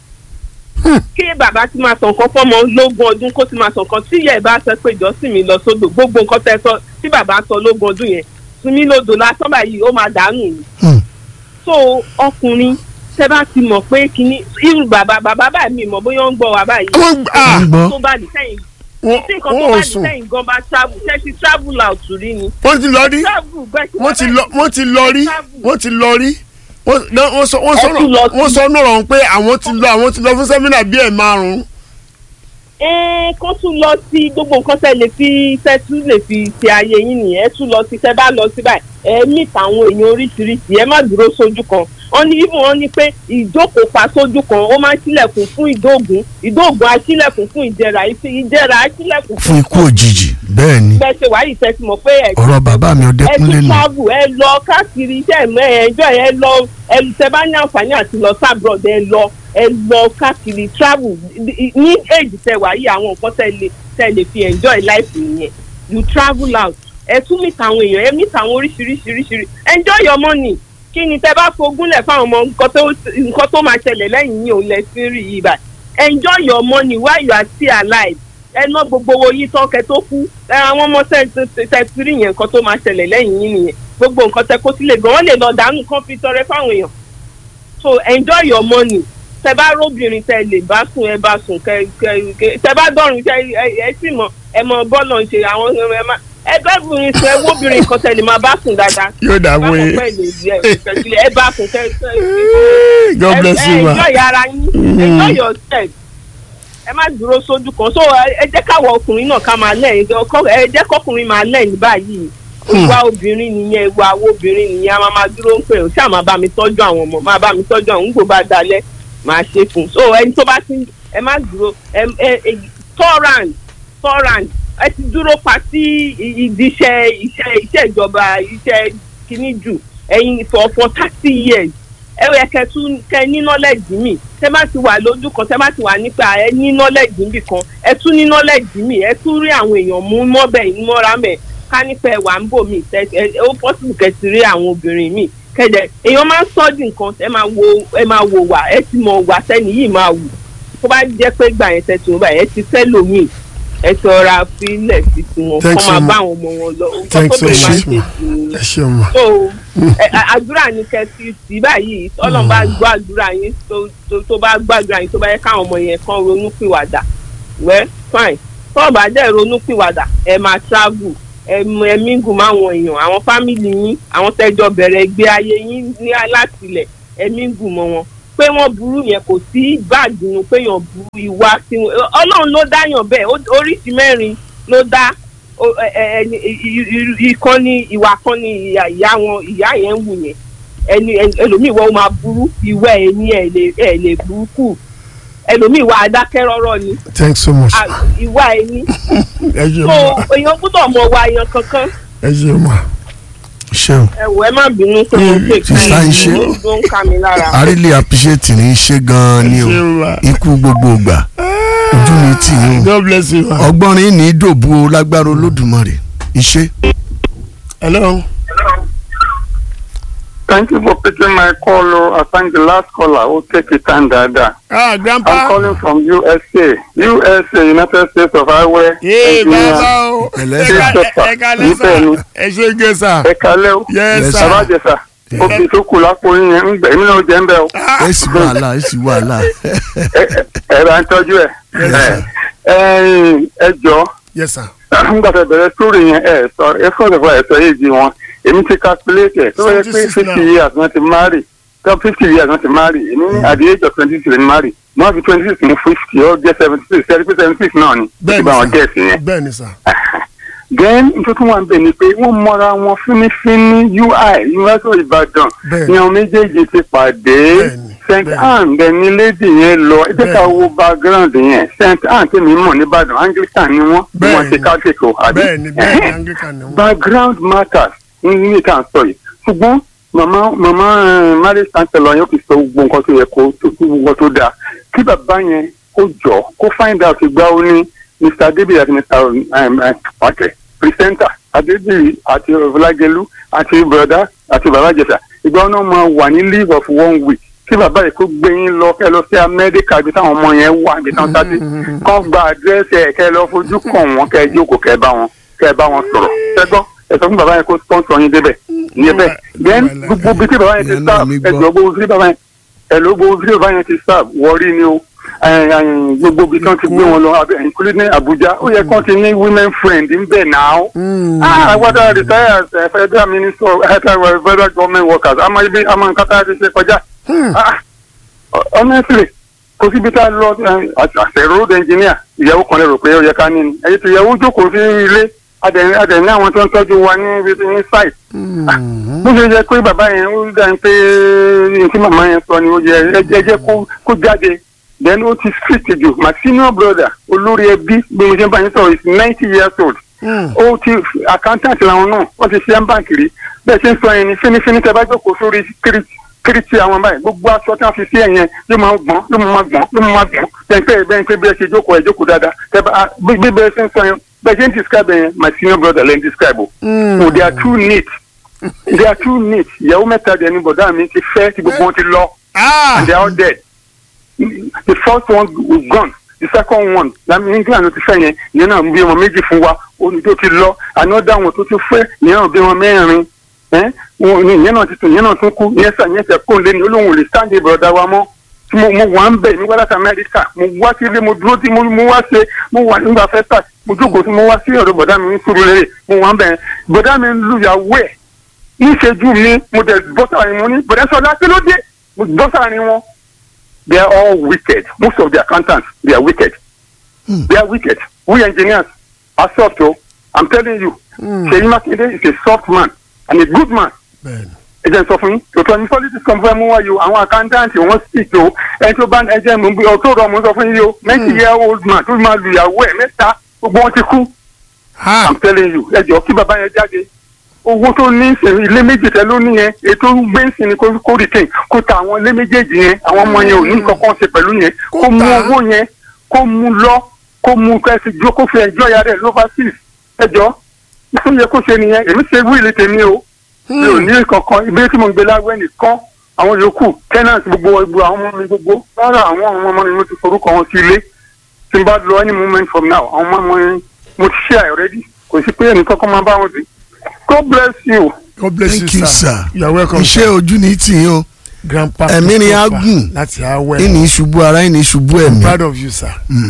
kí bàbá ti máa sàn kan fọmọ lógún ọdún kó ti máa sàn kan tí ìyá ẹ bá sọ pé ìjọsìn mi lọ sódò gbogbo nǹkan tẹ sọ tí bàbá sọ lógún ọdún yẹn sunmi lodò lásán báyìí ó máa dànù ni. so ọkùnrin tẹ bá ti mọ̀ pé kínní irú bàbá bàbá báyìí mi mọ̀ bóyá ó ń gbọ́ wa báyìí. wọ́n gbà Wọ́n gbọ́. tó bá di sẹ́yìn wọ́n tí nǹkan tó wọ́n bá ò di sùn sẹ́yìn gan bá travel ṣe ti travel out rí ni. wọ́n ti lọ rí travel bẹ́ẹ̀ tí wọ́n ti lọ wọ́n ti lọ rí wọ́n ti lọ rí wọ́n náà wọ́n sọ wọ́n sọ Ẹ tún lọ sí- wọ́n sọ náà rọrùn pé àwọn ti lọ àwọn ti lọ fún sẹ́mínà bíi ẹ̀ márùn-ún ẹ kó tún lọ sí gbogbo nǹkan tẹ lè fi tẹ tún lè fi ṣe ayé yín nìyẹn ẹ tún lọ sí tẹ bá lọ sí báyìí ẹ meet àwọn èèyàn oríṣiríṣi ẹ má dúró sójú kan wọn ní ibùn wọn ní pé ìjókòó pa sójú kan ó máa ń ṣílẹ̀kùn fún ìdóògùn ìdóògùn á ṣílẹ̀kùn fún ìjẹrà ìjẹrà á ṣílẹ̀kùn fún ikú òjijì bẹ́ẹ̀ ni bẹ́ẹ̀ ṣe wáyé tẹ ti mọ̀ pé ẹ ọ̀rọ̀ bàbá mi ẹ ọdẹkùnlé tún nù travel ẹ lọ káàkiri iṣẹ́ ẹ̀mọ́ ẹ ẹjọ́ ẹ lọ ẹ tẹ bá ní àǹfààní àti lọ sábrọ̀d ẹ lọ ẹ lọ káàkiri travel ní èjì tẹ wà yìí àwọn nǹkan tẹ lè tẹ lè fi enjoy life nìyẹn you travel out ẹ tún meet àwọn èèyàn ẹ meet àwọn oríṣiríṣiríṣiríṣi enjoy your money kí ni tẹ bá fogúnlẹ̀ fáwọn ọmọ nǹkan tó nǹkan tó máa ṣẹlẹ̀ lẹ́yìn yìí òun lẹ sí rí yìí báyìí enjoy your money while you are still alive ẹ ná gbogbo owó yìí tán kẹ tó kú ẹ àwọn ọmọ tẹ tẹ tẹ ti rí yẹn nǹkan tó máa ṣẹlẹ̀ lẹ́yìn yìí nìyẹn gbogbo nǹkan tẹ kó sílẹ̀ gan wọ́n lè lọ dànù kán fi tọrẹ fáwọn èèyàn so enjoy your money tẹ bá róbìnrin tẹ lè bá sùn ẹ bá sùn kẹ kẹ kẹ tẹ bá dọ̀rùn tẹ ẹ ẹ sì mọ ẹ mọ bọ́ọ̀lù ń ṣe àwọn ẹ má ẹ bá obìnrin sùn ẹ wóbìnrin kan tẹ lè máa bá sùn dáadáa yóò dà bá wọ́n kọ̀ yé pẹ́ lè rí ẹ ìfẹ̀sílẹ̀ ẹ bá sùn kẹ kẹ God bless ẹ you ma enjoy ara yín enjoy yourself ẹ má dúró sójú kan so ẹ ẹ jẹ́ káwọ ọkùnrin náà ká máa lẹ́yìn ọkọ ẹ jẹ́ kọkùnrin máa lẹ́yìn báyìí ìwà obìnrin nìyẹn ìwà àwọn obìnrin nìyẹn a máa máa dúró ń pè ó ṣáà máa bá mi tọ́jú àwọn ọmọ máa bá mi tọ́jú àwọn ńgbò bá dalẹ̀ máa ṣe fún un so ẹni tó bá ti ẹ má dúró ẹ ẹ ẹ torrent torrent ẹ ti dúró pa sí i- ìdí iṣẹ́ iṣẹ́ iṣẹ́ ìjọba iṣẹ́ kìíní jù ẹ̀yin for for thirty years ẹ yẹ kẹ tún kẹ ní knowledge mi tẹ bá ti wà lójú kan tẹ bá ti wà nípa ẹ ní knowledge níbì kan ẹ tún ní knowledge mi ẹ tún rí àwọn èèyàn mú mọ́bẹ̀ mọ́ra mẹ́ ká nípa ẹ wà ń bò mí tẹ ẹ ó possible kẹ ti rí àwọn obìnrin mi kẹdẹ èèyàn máa ń sọ́ọ̀dì nǹkan ẹ máa wo ẹ máa wo wà ẹ ti mọ wà sẹ́ni yìí máa wù tó bá jẹ́ pé gbà yẹn tẹ tí wọ́n bá ẹ ti fẹ́ lòmíì ẹ ti ọ̀ra fílẹ̀ sí tiwọn Thanks kọ́ máa so bá much. àwọn ọmọ wọn lọ nǹkan Thanks tó so bẹ̀rẹ̀ máa ń much. ṣe sí i ẹ ṣeun ma so ẹ, ẹ, àdúrà ni kẹsì sí báyìí ọlọ́run bá gbọ́ àdúrà yín tó tó tó bá gbọ́ àdúrà yín tó bá yẹ káwọn ọmọ yẹn kan ronú pìwàdà well fine tó o bá dẹ̀ ronú pìwàdà ẹ máa travel ẹ mú- ẹ mingle máwọn èèyàn àwọn fámìlì yín àwọn tẹjọ bẹ̀rẹ̀ ìgbé ayé yín ní látilẹ̀ ẹ mingle mọ́ wọn pé wọ́n burú yẹn kò sí báàgì nu pé yàn burú ìwà tí wọn ọlọ́run ló dáyàn bẹ́ẹ̀ ó- oríṣi mẹ́rin ló dá o- ẹ- ẹ- ẹni i- i- ìkan ní ìwà kan ní ìyá ìyá wọn ìyá yẹn ń wù yẹn ẹni ẹni- ẹlòmíì wọ́n máa burú ìwà ẹ̀ ní ẹ̀ lè ẹ̀ lè burúkú ẹlòmíì wà adákẹ́rọ́rọ́ ni thanks so much à- ìwà ẹ̀ ní ẹ ṣe so ma èèyàn gbọ́dọ̀ mọ wa èèyàn kankan ẹ ṣe ma ṣeun ẹ wò ẹ má bínú pé mo pè Sísá ń ṣe. ló ń ká mi lára. I really appreciate ní í ṣe gan-an ni o Ẹ ṣeun ma. ikú gbogbo ìgbà ojú mi tì í o god bless you ma. ọgbọ́nrin ní í dòbu o lágbára olódùmarè iṣẹ́. hello. Thank you for picking my call. Oh. I thank the last caller who take it time dada. ah I'm grandpa. calling from USA. USA, United States of Iowa. yéé Engineer. bàbá o Pẹ̀lẹ́ ẹ sà. ká- ẹ ká lẹ́sà Níbẹ̀ ni. ẹ ṣe gé sà. Ẹ kalẹ́ o. yes Yes, sà. Bàbá Jẹ̀sà. Obì tó kù lápò yín yẹn ń gbẹ̀ mí náà jẹ́ ń bẹ̀ o. Ah, èsì wàhálà èsì wàhálà. Ẹ- ẹ- Ẹ bá ń tọ́jú ẹ̀. Yes, sir. Ẹ ẹ ẹ jọ. yes sir. Nígbà tó bẹ̀rẹ̀ sórí yẹn ẹ sọ ẹ fún ọ̀dọ̀ ẹ sọ yéé di wọn. Èmi ti calculate ẹ̀ tó yẹ pé 76 fifty now. years wọ́n ti marry. Tó fifty years wọ́n ti marry. Èmi ní at the age of twenty six ni marry. Mo wá fi twenty six mú fifty ó jẹ́ seventy six. Ṣé ẹ rí pé seventy six náà ni? Ó ti bẹ́ẹ̀ni bá wọn sà gẹ̀ẹ́sì yẹn. bẹ́ẹ̀ni sà. then tuntun wà bẹ̀ ni pé wọ́n mọra wọn fínífíní ui university ìbàdàn Bẹ́ẹ̀ni. ni àwọn méjèèjì ti pàdé Bẹ́ẹ̀ni, st bẹ́ẹ̀ni. anne dẹni lady yẹn lọ ẹ jẹ́ ká Bẹ́ẹ̀ni. wo background yẹn st anne tèmi mọ̀ nìbàdàn anglican ni wọ́n bí wọ́n Bẹ́ẹ̀ni. ṣe catholic o àbí bẹ́ẹ̀ni bẹ́ẹ̀ni anglican ni wọ́n. background matters ní ní ìta sọ yìí ṣùgbọ́n màmá màmá eh, marriage counselor yẹn ó fi sọ gbogbo nǹkan tó yẹ kó tó gbogbo nǹkan tó dáa kí bàbá yẹn kó jọ kó find out ìgbà ó ní mr david àti mr um, um, ọ̀tẹ̀ presenter adébíyì àti ọ̀làgẹ̀lú àti broda àti bàbá jẹ̀sà ìgbà ó náà máa wà ní leave of one week kí bàbá yìí kó gbé yín lọ kẹ́ lọ sí amẹ́ríkà ibi táwọn ọmọ yẹn wà ibi táwọn sáté kán gba àdírẹ́sì ẹ̀ kẹ́ lọ fojú kàn wọ́n kẹ́ jókòó kẹ́ bá wọn kẹ́ bá wọn sọ̀rọ̀ ṣẹ́gbọ́n ẹ sọ fún bàbá yẹn kó sponsor yín débẹ̀ ìyẹn bẹ́ẹ̀ then gbogbo bí tí bàbá yẹn ti Ìyẹn náà sáà mi ẹ gbọ́. jọ gbogbo bí tí bàbá yẹn ẹ ló gbogbo bí tí bàbá yẹn ti sáà wọrí ni o ẹ, ẹ, gbogbo bí tí wọ́n ti gbé wọn lọ abẹ ìkúlẹ̀ ní Abuja ó yẹ kán ti ní women friend ń bẹ̀ náà. Ah, what are retired uh, federal minister of uh, federal government workers? Àmọ́ ibi àmọ́ nǹkan tá a ti ṣe kọjá. Ah, honestly, kò síbi tá a lọ àṣẹ road engineer ìyàwó kan lè rò pé ó yẹ ká ní ni. Ẹ̀yin tí ìyàwó jókòó sí ilé adẹ̀ adẹ̀ ní àwọn tó ń tọ́jú wa ní ibi tí ní site. Ah, Bó ṣe yẹ pé bàbá yẹn ó dá ní pé ní tí màmá yẹn sọ ni ó yẹ ẹ jẹ́ kó kó jáde. Then ó ti strict jù. My senior brother olórí ẹbí bí mo ṣe ń bá yín sọ̀rọ̀ is ninety years old ó ti accountant làwọn náà wọ́n ti ṣe báǹkì rí bẹ́ẹ̀ ṣe ń sọ yẹn ni fínífíní tẹ bá jókòó sórí kíríkì àwọn báyìí gbogbo aṣọ tí wọ́n fi sí ẹ̀yẹn yóò máa gbọ́n yóò máa gbọ́n yóò máa gbọ́n bẹ́ẹ̀ pé bẹ́ẹ̀ pé bí ẹ ṣe jókòó ẹ jókòó dáadáa tẹ bá bí bí bẹ́ẹ̀ ṣe ń sọ yẹn bẹ́ẹ̀ ṣe ń describe yẹn my senior brother lẹ́yìn describe o so they are too neat they are too neat ìyàwó mẹ́ta dẹ̀ ni bọ̀dá mi ti fẹ́ tí gbogbo wọn ti lọ and they are all dead the first one was gone the second one lami england ló ti fẹ́ yẹn yẹn náà bí wọn méjì fún wa oní tó ti lọ another one tó ti fẹ́ yẹn náà bí wọn mẹ́rin ẹ́ wọn ní yẹn náà ti tún yẹn náà tún kú yẹn sà yẹn tẹ kó lé ní olóhùn lè stand broda wa mọ́ tí mo mo wà ń bẹ̀ ní wàlá amẹ́ríkà mo wá sí ilé mo dúró tí mo mo wá ṣe mo wà nígbà fẹ́ tà mo jókòó sí mo wá sí ọ̀dọ̀ bọ̀dá mi ní Surulere mo wà ń bẹ̀ bọ̀dá mi ń lu ìyàwó ẹ̀ níṣẹ́jú mi mo dẹ̀ bọ́ sáàrin wọn ní bọ̀dá sọ̀dá kí ló dé mo bọ́ sáàrin wọn they are all wicked most of the accountants they are wicked hmm. they are wicked we engineers are soft o i'm telling you Ṣèyí Mákindé is a soft man and a good man ẹ jẹ́ n sọ fún yín tòótọ́ ní politics kan fẹ́ mú wá yìí o àwọn accountant wọ́n speak o ẹni tó bá ẹ jẹ́ mi bí ọtọ́ rọ mo sọ fún yín o ninety year old man tó máa lu ìyàwó ẹ̀ mẹ́ta gbogbo wọn ti kú i'm telling you ẹ jọ kí bàbá yẹn jáde owó tó ní ilé méjì tẹ ló ní yẹn ètò gbẹ́nsìn ni kó retain kó ta àwọn ilé méjèèjì yẹn àwọn ọmọ yẹn ò ní kankan ṣe pẹ̀lú yẹn kó mú owó yẹn kó mú lọ kó mú kẹsì jó kó fi ẹjọ́ ya rẹ̀ lófàsís ẹjọ́ tó yẹ kó ṣe nìyẹn èmi ṣe wíìlì tèmi o mi ò ní kankan ibi tí mo ń gbé láwẹ́ nìkan àwọn yòókù tenant gbogbo gbogbo àwọn ọmọ mi gbogbo rárá àwọn ọmọ mi mo ti forúkọ wọn sí ilé tí n bá lọ any moment from now àwọn ọmọ mi mo ti share already kò sí pé ẹnì kankan máa bá wọn sí. God bless you. God bless Thank you, you, sir. sir. You are welcome. iṣẹ́ ojú ní tì í o Grandpa ẹ̀mí ni á Christopher gùn láti awẹ́. ìní ìṣubú ara ìní ìṣubú ẹ̀mí. proud of you, sir. Mm.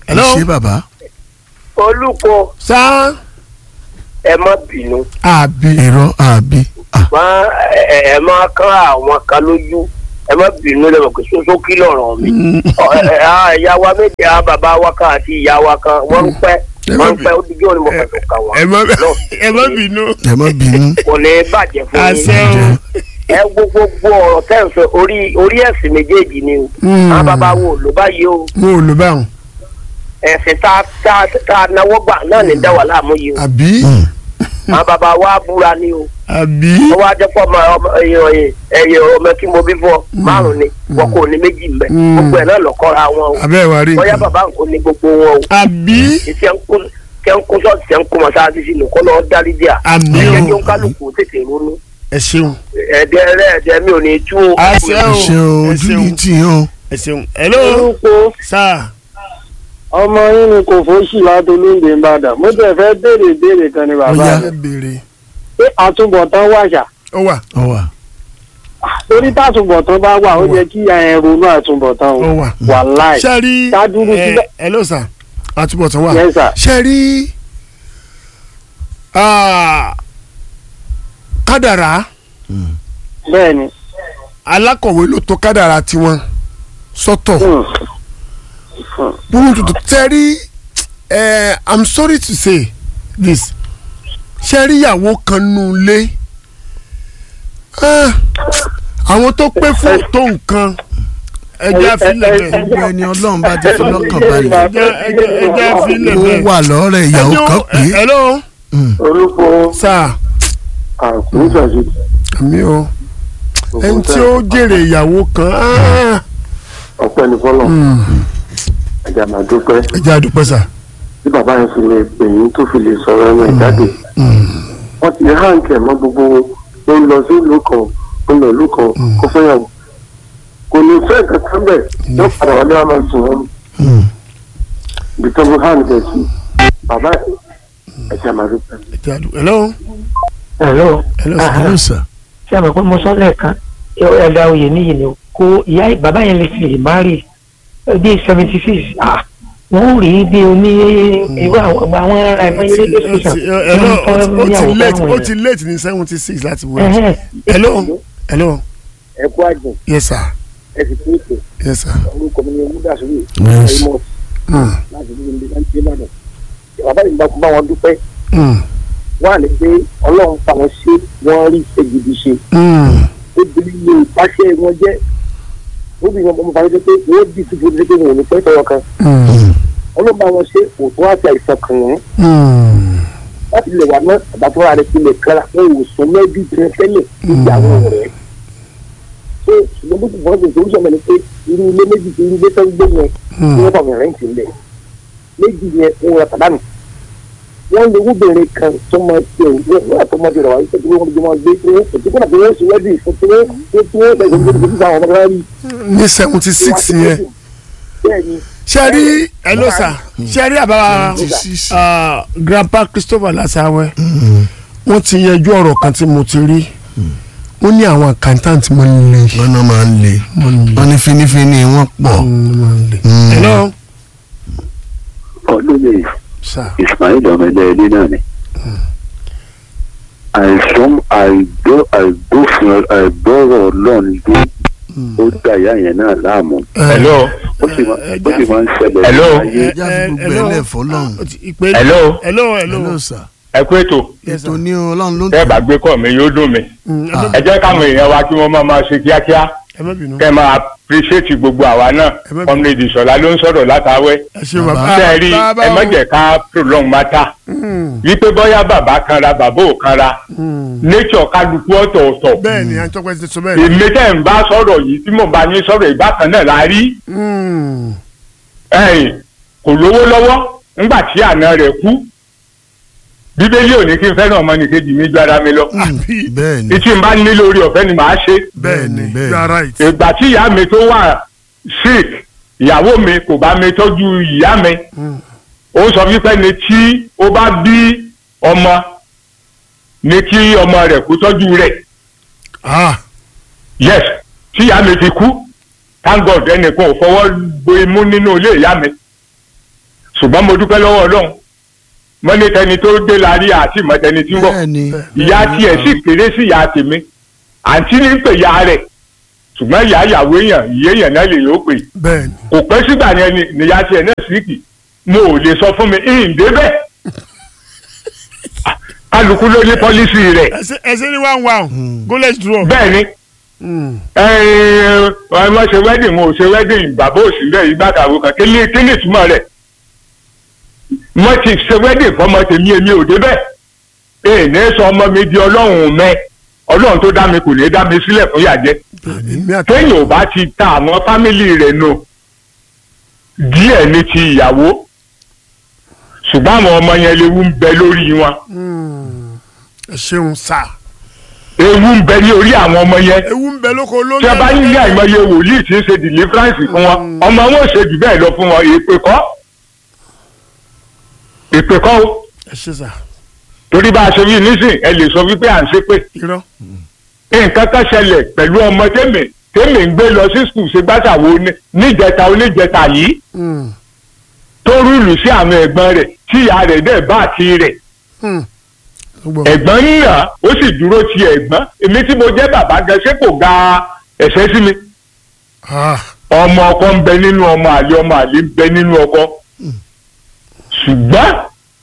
hello ṣé bàbá. olùkọ́ sá ẹ má bínú àbí irọ́ àbí. Ah, má ẹ ẹ má kán àwọn kan lójú ẹ má bínú lẹ́wọ̀n pé soso kí lọ̀rọ̀ mi Ọ, ẹ ẹ ah, ìyá wa méje àwọn bàbá wa kan àti ìyá wa kan wọ́n ń pẹ́ wọ́n ń pẹ́ ó dijọ́ ni mo fẹ́ tó kà wọ́n ẹ má Lọ, ẹ má bínú ẹ má bínú. kò ní bàjẹ́ fún àṣẹ yín o ẹ wo gbogbo ọ̀rọ̀ tẹ́ ń fẹ́ orí orí ẹ̀sìn méjèèjì ni o Mm. àwọn bàbá wo ló bá yé o mo ò lò báwọn ẹ̀sìn tá tá tá náwó gbà náà ní dá wà láàmú yìí o àbí àwọn bàbá wa búra ni o àbí wọ́n wá jẹ́ pọ̀ ọmọ ọmọ ẹ̀yẹ ẹ̀yẹ ọmọ tí mo bí fún ọ márùn ni wọn kò ní méjì mbẹ Mm. gbogbo ẹ̀ náà lọ́kọ́ra wọn o abẹ́ wa rí bóyá bàbá nǹkan ní gbogbo wọn o àbí iṣẹ́ ń kó kẹ́ ń kó sọ́ọ̀tì ṣẹ́ ń kó mọ́sáàsì sínú kó lọ́ọ́ dárí díà Àmín o. ẹ̀jẹ̀ kí ó ń kálukú tètè ronú ẹ ṣeun ẹ̀ẹ́dẹ́ rẹ̀ ẹ̀ẹ́dẹ́ mi ò ní tú o. àṣẹ ẹ o ṣe o ẹ ojú ṣeun ní tì yín o. ẹ ṣeun hello orúkọ sá ọmọ yín ni kò fóṣì látolóńgbè ń bàdàn mo tẹ̀ fẹ́ béèrè ìbéèrè kan ni bàbá Ó mi ẹ béèrè pé àtúbọ̀tán wàṣà ó wà ọ wà. torí tàtúbọ̀tán bá wà ó yẹ kí ẹ ronú àtúbọ̀tán ó o wà wàláì ṣe rí Ṣáàdúró ẹ síbẹ̀. hello sá àtúbọ̀tán wà Yes, sir. ṣe rí ah, kádàrá bẹ́ẹ̀ ni alákọ̀wé ló tó kádàrá tiwọn sọ́tọ̀ Hmm. burú tuntun tẹ́rí ẹ i'm sorry to say this ṣe rí ìyàwó kan nù lé Ah, àwọn tó pé fún tó nǹkan ẹjẹ àfilẹ̀ bẹ́ẹ̀ gbogbo ẹni ọlọ́run bá ti fi lọ́kàn balẹ̀. ẹjẹ ẹjẹ ẹjẹ àfilẹ̀ ó bẹ́ẹ̀. wà lọ́rẹ̀ ìyàwó kan pé. hello orúkọ sir àkùnjàjì àmì o ẹni tí ó jèrè ìyàwó kan ah, ọpẹ́ ní fọlọ hmm, ẹjà máa dúpẹ́ ẹjẹ àdúpẹ́ sà. tí bàbá yẹn fi lè pè yín tó fi lè sọ̀rọ̀ ẹnu ẹ̀ jáde wọ́n ti háǹkì ẹ̀ mọ́ gbogbo ó ń lọ sí ìlú kan ó ń lọ ìlú kan kó fẹ́yàwó kò ní fẹ́ kankan bẹ̀ yóò padà wálé wá máa sùn wọn ibi tó ń háǹkì ẹ̀ sí bàbá ẹ̀jẹ̀ máa dúpẹ́. ẹjẹ àdúpẹ́ hello hello hello sir. hello sir. ṣé àmọ́ pé mo sọ lẹ́ẹ̀kan ẹ̀dá oyè níyì ni o kó ìyá bàbá yẹn lè fi lè má rí bí seventy six wọ́n rí bí oní irú àwọn àwọn ará ẹ̀mọ́ ilé tẹ̀sán hello ó ti late ó ti late ní seventy six láti wọ hello hello ẹ kú àjò yes sir ẹ sì kú ètò yes sir. orúkọ mi ni omúdàsórí Yes. ẹ̀yìnmọ́ Hmm, láti ní ilé láti dé ìbàdàn bàbá yìí bá bá wọn dúpẹ́ hmm, wọ́n á lè pé ọlọ́run fa wọn ṣe wọ́n rí iṣẹ́ gidi ṣe hmm, obìnrin lè pàṣẹ wọn jẹ́ obìnrin ọmọ fàájì pé wọ́n dì sí fún pé wọn ò ní pẹ́ tọwọ́ kan hmm, ọlọ́run bá wọn ṣe òtún àti àìsàn kan wọn hmm. láti lè wà náà àbátúrà rẹ ti lè kára wọn ò sún mẹ́bí jẹ tẹ́lẹ̀ níbi àwọn ọ̀rẹ́ ṣé ṣùgbọ́n bó ti bọ́ ṣe ìṣòwò sọ̀rọ̀ ni pé irú ilé méjì ti irú ilé tó ń gbé yẹn tí wọ́n fàwọn rẹ́ǹtì ńlẹ̀ méjì yẹn ń ra tàdánù wọ́n lè wúbẹ̀rẹ̀ kan tó máa ṣe òwúrọ̀ nígbà tó máa ṣe rẹ̀ wá wípé tí wọ́n jọ máa gbé tí wọ́n kò tí kò dàbí wọ́n ṣe wẹ́dì fún tí wọ́n tí wọ́n bẹ̀rẹ̀ gbé gbé gbé àwọn ọmọdé rí. ní seventy six yẹn bẹ́ẹ̀ni ṣe rí hello sir ṣe rí àbá ah, grandpa christopher lasawe wọ́n ti yanjú ọ̀rọ̀ kan tí mo ti rí wọ́n ní àwọn accountant mọ́ nílé wọn náà máa ń le wọn ní finifini wọn pọ̀. hello ọdún yìí sir ismail ọmọdé ẹni náà ni àìsàn àìgbọ́ àìgbófin àìgbọ́rọ̀ ọlọ́run dé ó dá ìyá yẹn náà láàmú hello ó sì máa ó sì máa ń ṣẹlẹ̀ Hello? láyé ẹja fi gbogbo ẹ lẹ̀ fọlọ́run. ìpè hello hello hello hello sir. ẹ kú ètò yes ètò sir ní ọlọ́run ló ń tẹ́ ẹ bá gbé kọ́ mi yóò dùn mí Mm, ẹ Ah. má- ẹ jẹ́ káwọn èèyàn wa kí wọ́n máa máa ṣe kíákíá ẹ má bínú kẹ́ ẹ máa appreciate gbogbo àwa náà Ẹ má bínú. comrade ìṣọ̀lá ló ń sọ̀rọ̀ látàwẹ́ ẹ ṣe Bàbá. bàbá tẹ́ ẹ rí bàbá ẹ má o. jẹ́ ká prolong matter Mm, wípé bóyá bàbá kanra bàbá ò kanra mm. nature kálukú ọ̀tọ̀ọ̀tọ̀ bẹ́ẹ̀ ni àjọpẹ́ ti sọ bẹ́ẹ̀ ni. èmi tẹ́ ń bá sọ̀rọ̀ yìí tí mo bá yín sọ̀rọ̀ ìbákan náà la rí Mm, ẹ̀yìn kò lówó lọ́wọ́ ńgbà tí àna rẹ̀ kú bíbélì ò ní kí n fẹ́ràn ọmọnìkejì mi ju ara mi lọ àbí bẹ́ẹ̀ ni ìtì ń bá nílò orí ọ̀fẹ́ ni màá ṣe bẹ́ẹ̀ ni bẹ́ẹ̀ ni. you are right. ìgbà tí ìyá mi tó wà sick ìyàwó mi kò bá mi tọ́jú ìyá mi Mm. ó sọ wípé ni tí ó bá bí ọmọ ni kí ọmọ rẹ̀ kó tọ́jú rẹ̀ ah yes tí ìyá mi fi kú thank god ẹnìkan ò fọwọ́ gbo imú nínú ilé ìyá mi ṣùgbọ́n mo dúpẹ́ lọ́wọ́ ọlọ́run mo ní tẹni tó dé la rí àti ìmọ̀ tẹni tí ń bọ̀ bẹ́ẹ̀ ni ìyá tiẹ̀ sì kéré sí ìyá tèmi àǹtí ní pè ya rẹ̀ ṣùgbọ́n ìyá ìyàwó èèyàn ìyé èèyàn náà lè yóò pè bẹ́ẹ̀ ni kò pẹ́ sígbà yẹn ni níyà tiẹ̀ náà síkì mo ò lè sọ fún mi ìhìn débẹ̀ kálukú ló ní pọ́lísì rẹ̀ ẹsẹ ẹsẹ ní one one go let's draw. bẹ́ẹ̀ ni Mm. ọmọ ṣe wedding mo ò ṣe wedding bàbá òsì bẹ́ẹ̀ ìgbàkàwé kan kí ni kí ni ìtumọ̀ rẹ̀ mo ti ṣe wedding fọmọ tèmi èmi ò débẹ̀ èè ní sọ ọmọ mi di ọlọ́run mẹ́ ọlọ́run tó dá mi kò ní dá mi sílẹ̀ fún yàjẹ́ èmi àti téèyàn ò bá ti ta àwọn fámìlì rẹ̀ nù díẹ̀ ní ti ìyàwó ṣùgbọ́n àwọn ọmọ yẹn léwu ń bẹ lórí wọn Mm. ẹ ṣeun sá ewu ń bẹ ní orí àwọn ọmọ yẹn ewu ń bẹ lóko ló ń tí a bá ní ilé àìmọye wòlíì tí ń ṣe deliverance fún wọn ọmọ wọn ò ṣe jù bẹ́ẹ̀ lọ fún wọn èpè kọ́ èpè kọ́ o ẹ ṣe sá torí bá a ṣe wí nísìn ẹ lè sọ wípé à ń ṣe pé irọ́ nǹkan kan ṣẹlẹ̀ pẹ̀lú ọmọ tèmi tèmi ń gbé lọ sí skul ṣe gbàtàwó níjẹta oníjẹta yìí Mm. tó rúùlù sí àwọn ẹ̀gbọ́n rẹ̀ tí ìyá rẹ̀ dẹ̀ bá àti rẹ̀ Mm. Gbọ́. ẹ̀gbọ́n ń nà ó sì dúró ti ẹ̀gbọ́n èmi tí mo jẹ́ bàbá gan ṣé kò ga ẹ̀ṣẹ̀ sí mi Ah. ọmọ ọkọ ń bẹ nínú ọmọ àlè ọmọ àlè ń bẹ nínú ọkọ ṣùgbọ́n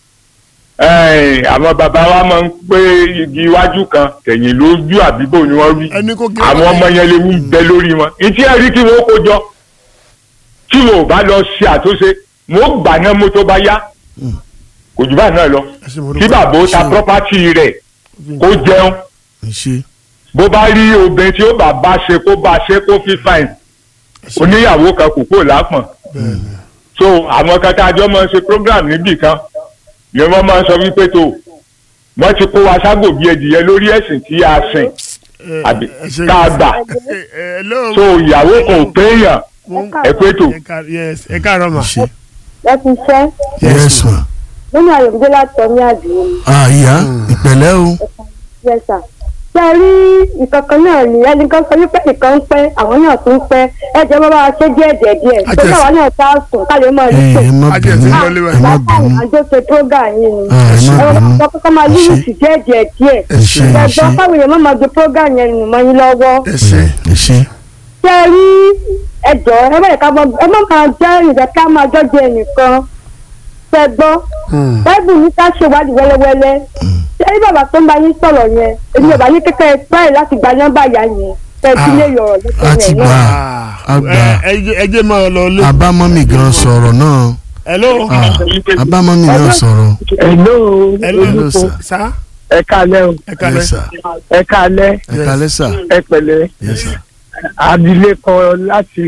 eh, àwọn bàbá wa máa ń pé igi iwájú kan tẹ̀yìn lójú àbíbò ni wọ́n wí ẹni kò gé àwọn ọmọ yẹn léwu ń bẹ lórí wọn ìtí ẹ̀rí kí wọ́n kó jọ tí wọn ò bá lọ ṣe àtúnṣe wọn ó gbà náà mú tó bá yá kò jù báyìí náà lọ ẹ ṣe mo kí dúpẹ́. bàbá ó ta property rẹ̀ kó jẹun ẹ ṣe bó bá rí obìnrin tí ó bá bá ṣe kó bá ṣe kó fi fine oníyàwó kan kò kó lápọ̀n so àwọn kan tá a jọ máa ń ṣe program níbì kan ni wọ́n máa ń sọ wípé tó wọ́n ti kó wa ságò bí ẹdìyẹ lórí ẹ̀sìn tí a sìn Ẹ- àbí ẹ ṣe- tá a gbà ẹ- ẹ- hello. so ìyàwó kan ò péyàn ẹ pé tó ẹ ká- yes, ẹ káàárọ̀ mà. ẹ ṣe ẹ ti ṣẹ́ yes ma nínú àyọ̀mídé láti tọ́ ní àdúgbò mi. ah ìyá ìpẹ̀lẹ́ o yes sir. ṣé ẹ rí nǹkan kan náà ní ẹni kan sọ wípé nǹkan ń pẹ́ àwọn náà tún ń pẹ́ ẹ jẹ́ bá wa ṣe díẹ̀ díẹ̀ díẹ̀ tó Ajẹ́sí. náà wà náà tá a sùn ká lè máa rí ẹ pé. ẹ má Ajẹ́ ti bínú lọ lé wa. ẹ má bàbá bínú àjọ ṣe program yìí ni. ah ẹ má àwọn bínú ọmọ kọ́kọ́ máa lílù sí díẹ̀ díẹ̀ díẹ̀. ẹ ṣe ẹ ṣe ẹ̀gbọ́n káwọn èèyàn má máa gbé program yẹn nù mọ́ yín lọ́wọ́. ẹ ṣe ẹ ṣe ṣé ẹ rí ẹjọ́ ẹ má yẹ ká mọ ẹ má máa jẹ́ ìjà ká máa jọ́jú ẹnìkan. ṣé ẹ gbọ́ Mm. báìbù ní ká ṣèwádìí wẹ́lẹ́wẹ́lẹ́ ṣé rí bàbá tó ń bá yín sọ̀rọ̀ yẹn èmi ò bá yín kékeré pẹ́ẹ́ láti gba nọ́mbà yá yẹn kẹ́ ẹ ti lè yọ̀rọ̀ a ti lẹ́sẹ̀ gbà yẹn. Ah, Àgbà. ẹ- ẹ jẹ́- ẹ jẹ́ máa lọ lé. abámọ́mì gan sọ̀rọ̀ náà hello. ah abámọ́mì náà sọ̀rọ̀ hello hello. hello sir sá ẹ kalẹ́ o ẹ yes káàárọ̀. sir ẹ kalẹ́ ẹ kalẹ́ sir ẹ pẹ̀lẹ́ yes sir abilékọ láti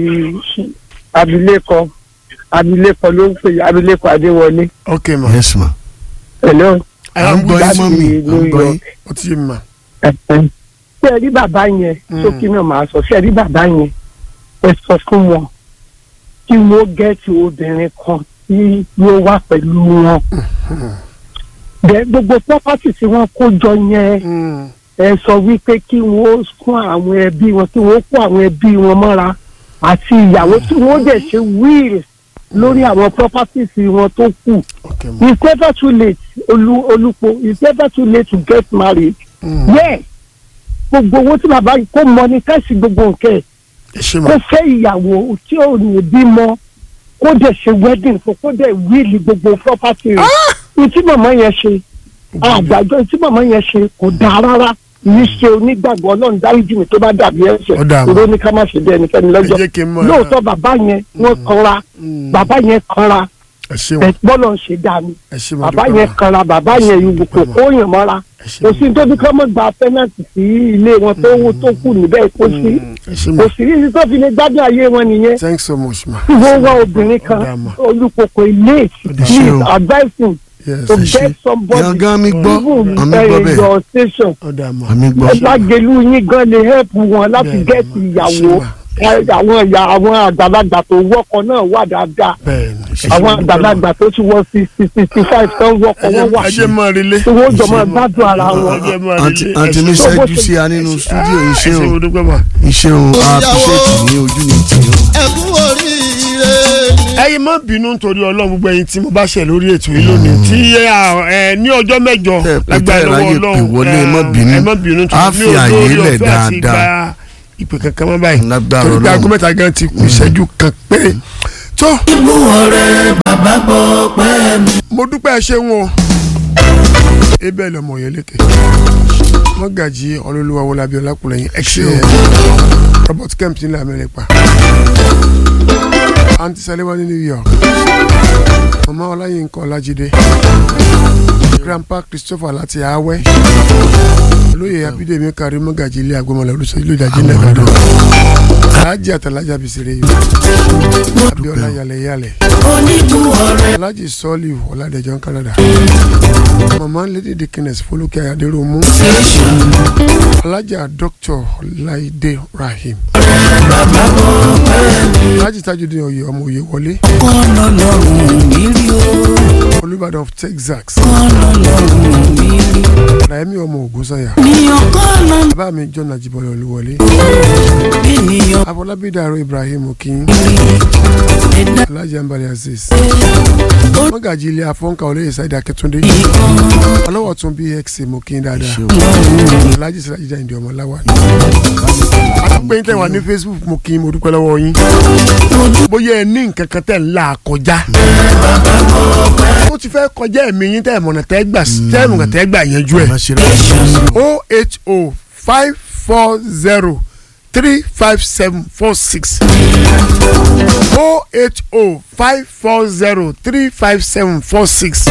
abilékọ abilékọ ló ń pè é, abilékọ adéwọlé ok ma. yes ma hello à ń gbọ́ yín mọ́mì à ń gbọ́ yín ó ti yé mi ma. ẹ̀hẹ́n. ṣé ẹ rí bàbá yẹn Mm. sókè náà máa sọ ṣé ẹ rí bàbá yẹn ẹ sọ fún wọn kí wọ́n gẹ́ẹ̀tì obìnrin kan tí yóò wà pẹ̀lú wọn. bẹ́ẹ̀ gbogbo pọ́pátì tí wọ́n kó jọ yẹn Mm. ẹ sọ wípé kí wọ́n kún àwọn ẹbí wọn kí wọ́n kó àwọn ẹbí wọn mọ́ra àti ìyàwó tí wọ́n dẹ̀ ṣe wíìlì lórí àwọn properties wọn tó kù ok ma. it's never too late olú olùpọ̀ it's never too late to get married. Mm. yes gbogbo owó tí bàbá yìí kó mọ ní káṣí gbogbo nǹkan ẹ̀ ẹ ṣe kó ma. fẹ́ ìyàwó tí ò ní bímọ kó dẹ̀ ṣe wedding fún kó dẹ̀ wíìlì gbogbo property rẹ̀ ní tí màmá yẹn ṣe àgbàjọ tí màmá yẹn ṣe kò dáa rárá yìí ṣe onígbàgbọ́ ọlọ́run dáríjì mi tó bá dàbí ẹ̀ṣẹ̀ Ó dáa. ìró ní ká má ṣe bí ẹnikẹ́ni ẹ lọ́jọ́ jẹ́ kí n mọ̀. lóòótọ́ bàbá yẹn wọ́n kanra Mm. bàbá yẹn kanra ẹ ṣe ma. bọ́lọ̀ ń ṣe dáa ni ẹ ṣe ma. bàbá dúpẹ́ yẹn ma. kanra bàbá yẹn ìwò kò kó yàn mọ́ra ẹ ṣe kò ma. sí tó bí kọ́ mọ́ gba fẹ́nàtì sí ilé wọn tó wó tó kù níbẹ̀ kó sí Mm. ẹ ṣe ma. kò sí ní tó fi lè gbádùn ayé wọn nìyẹn thanks so much ma. tí wọ́n wá obìnrin kan Ó dáa ma. olùkókò ilé dáa. he Ṣé is o? advising yes to ẹ ṣe. get somebody gangan mi gbọ́ even àmì gbọ́ uh, bẹ́ẹ̀ your station ó dáa ma. àmì gbọ́ lágẹ̀lú yín gan lè help wọn láti Bẹ́ẹ̀ni get ma. ìyàwó Ẹ ṣe ma. àwọn ìyá àwọn àgbàlagbà tó wọ́kọ̀ náà wà dáadáa bẹ́ẹ̀ni. ẹ ṣe àwọn ma. àgbàlagbà tó ti wọ sixty sixty five tán wọ́kọ̀ ẹ wọ́n wà jẹ́- ẹ jẹ́ máa relé. tí wọ́n jọ máa gbádùn ara wọn. ẹ jẹ́ máa àǹtí relé. àǹtí mi ẹ ṣe- ṣẹ́jú sí a nínú stúdíò ẹ iṣẹ́ ṣe o mo dúpẹ́ ma. iṣẹ́ o a appreciate ní ojú ní tì í o. ẹkún oríire ni ẹyin má bínú nítorí ọlọ́run gbogbo ẹyin tí mo bá ṣẹ̀ lórí ètò yìí lónìí tí ẹ, ẹ, ní ọjọ́ mẹ́jọ Tẹ́ ẹ pé lágbára tẹ́ ẹ ráyè lọ́wọ́ pè ọlọ́run wọlé, ẹ má ẹ, bínú. ẹ má bínú Á nítorí fi ní àyè olórí lẹ̀ ọ̀fẹ́ àti dáadáa. gba ìpè kankan mọ́ báyìí Lágbára torí pé Ọlọ́run. aago mẹ́ta gan ti kù ìṣẹ́jú kan péré tó ibú ọ̀rẹ́ bàbá gbọ́ pẹ́ mi. mo dúpẹ́ ẹ ṣeun o ebe lọmọ yẹn lékè mọ́gàjì ọlọ́lùwà wọlé abiola kùlẹ̀yìn ẹ̀ṣẹ̀ robert kemp nílẹ̀ amẹ́ríkà aunty salewa ní new york mama ọláyínká ọlájídé grandpa christopher láti awẹ́ olóyè abídèmí kárí mọ́gàjì ilé agbọ́mọlẹ̀ olùsọ ìlú ìdájí nìbàdàn alájì àtàlájà bìsìrè yìí abiola yalẹ̀ yalẹ̀ oníbú ọ̀rẹ́ alhaji sọ́ọ̀lì ọ̀làdẹ̀jọ́ canada mama lady dikines folúkẹ́ adéròmù alhaja dr laide rahim alhaji tajudeen oyè ọmọ oyè wọlé kọ́nà lọ́rùn mi rí o olùbàdàn of texas kọ́nà lọ́rùn mi rí rahimi ọmọ ògúnsànyà níyàn kọ́nà bàbá mi john ajibọlẹ olúwọlé ènìyàn afọlábí dàrú ibrahim okin rí ẹ̀dá alhaji ambali aziz mọ́gàjì ilé afọ́nkà olóyè saidi akẹ́túndé ìkan ọlọ́wọ́ tún bx mokin dáadáa lọ́rùn alhaji siraji jayinde ọmọláwa àdúgbò yín tẹ̀ wá ní facebook mo kí n mo dúpẹ́ lọ́wọ́ yín bóyá ẹ ní nǹkan kan tẹ̀ ń là kọjá ó ti fẹ́ kọjá ẹ̀mí yín tẹ̀ mọ̀nà tẹ́ gbà tẹ́ mọ̀nà tẹ́ gbà yanjú ẹ̀ má ṣe rẹ̀ o h o five four zero three five seven four six o h o five four zero three five seven four six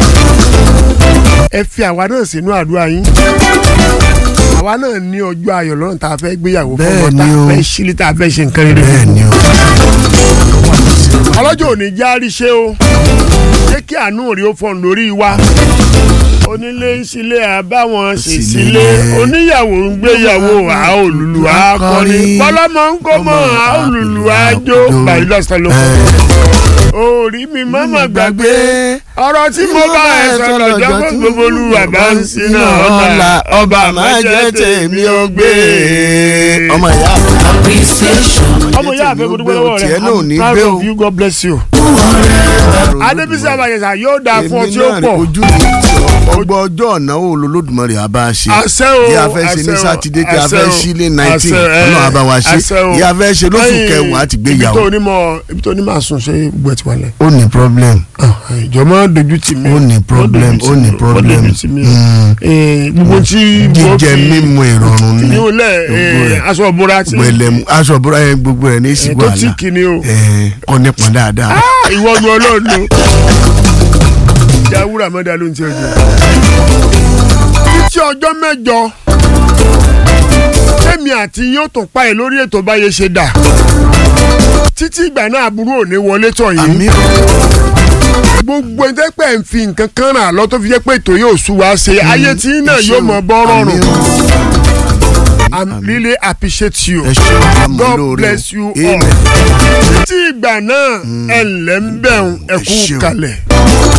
ẹ fi àwa náà sínú àdúrà yín àwa náà ní ọjọ́ ayọ̀ lọ́rùn tá a fẹ́ gbéyàwó fún Bẹ́ẹ̀ ọmọ tá ni a o. fẹ́ sílé tá a fẹ́ ṣe nǹkan rere bẹ́ẹ̀ ni o ọlọ́jọ́ òní járí ṣe o jẹ́ kí àánú rí ó fọ́n lórí wa onílé ń sílé àbáwọn sì sílé oníyàwó ń gbéyàwó àólùlù akọrin bọ́lọ́mọ ń kó mọ́ àólùlù àjò báyìí lọ́sàn ló kọ́ orí mi mọ́mọ́ gbàgbé ọ̀rọ̀ tí mo bá ẹ sọ lọ́jọ́ fún gbogbo olúwa bá ń sinà ọ̀la ọba máa jẹ́ tèmi ó gbé. ọmọ ìyá appreciation ọmọ ìyá àfẹ́ mo dúpẹ́ lọ́wọ́ rẹ̀ tiẹ̀ náà ò ní I'm proud gbé o. of you God bless you. adébísí àbàyẹ̀sà yóò dáa fún ọ tí ó èmi náà pọ̀. ojú mi ti ọgbọ́n ọjọ́ ọ̀nàwó olólùdùmarè àbá ṣe àṣẹ o kí a fẹ́ ṣe ní àṣẹ o, sátidé kí a àṣẹ fẹ́ o, ṣí lé nineteen àṣẹ, ẹ, ọ̀nà àbá wa ṣe àṣẹ o. kí a fẹ́ ṣe lóṣù Ẹ̀yin, kẹwàá àti ibi gbéyàwó tó onímọ̀ ibi tó onímọ̀ àsùn ṣe gbogbo ẹ̀ ti wà lẹ̀. ó ní problem ìjọ máa dojú tì mí. ó ní problem ó ní problem dojú tì mí o. Mm. Eh, gbogbo tí. jíjẹ mímu ìrọ̀rùn ní ní o lẹ gbogbo rẹ̀. aṣọ ìbora tí. gbẹlẹmu aṣọ ìbúra yẹn gbogbo rẹ̀ ní eh, ìsìnkú tó àlà tí kìíní o. kọ́ nípọn dáadáa Ah, ìwọ ni ọlọ́run ló. jáwúrà mọ́dà ló ń tẹ́ ọjọ́. títí ọjọ́ mẹ́jọ tẹ́mi àti yóò tún pa ẹ̀ lórí ètò báyé ṣe dà títí ìgbà náà àbúrò ò ní wọlé tọ̀ yìí àmì gbogbo ẹni tẹ́ pẹ́ ń fi nǹkan kan ràn lọ tó fi jẹ́ pé ètò yóò sú wa ṣe ayé tí náà yóò mọ bọ́ rọrùn I'm really appreciate you ẹ ṣe àmọ́ God lóore bless you o all amen títí ìgbà náà ẹ̀ ǹlẹ́ ń bẹ̀rùn ẹ̀kú ṣeun. kalẹ̀.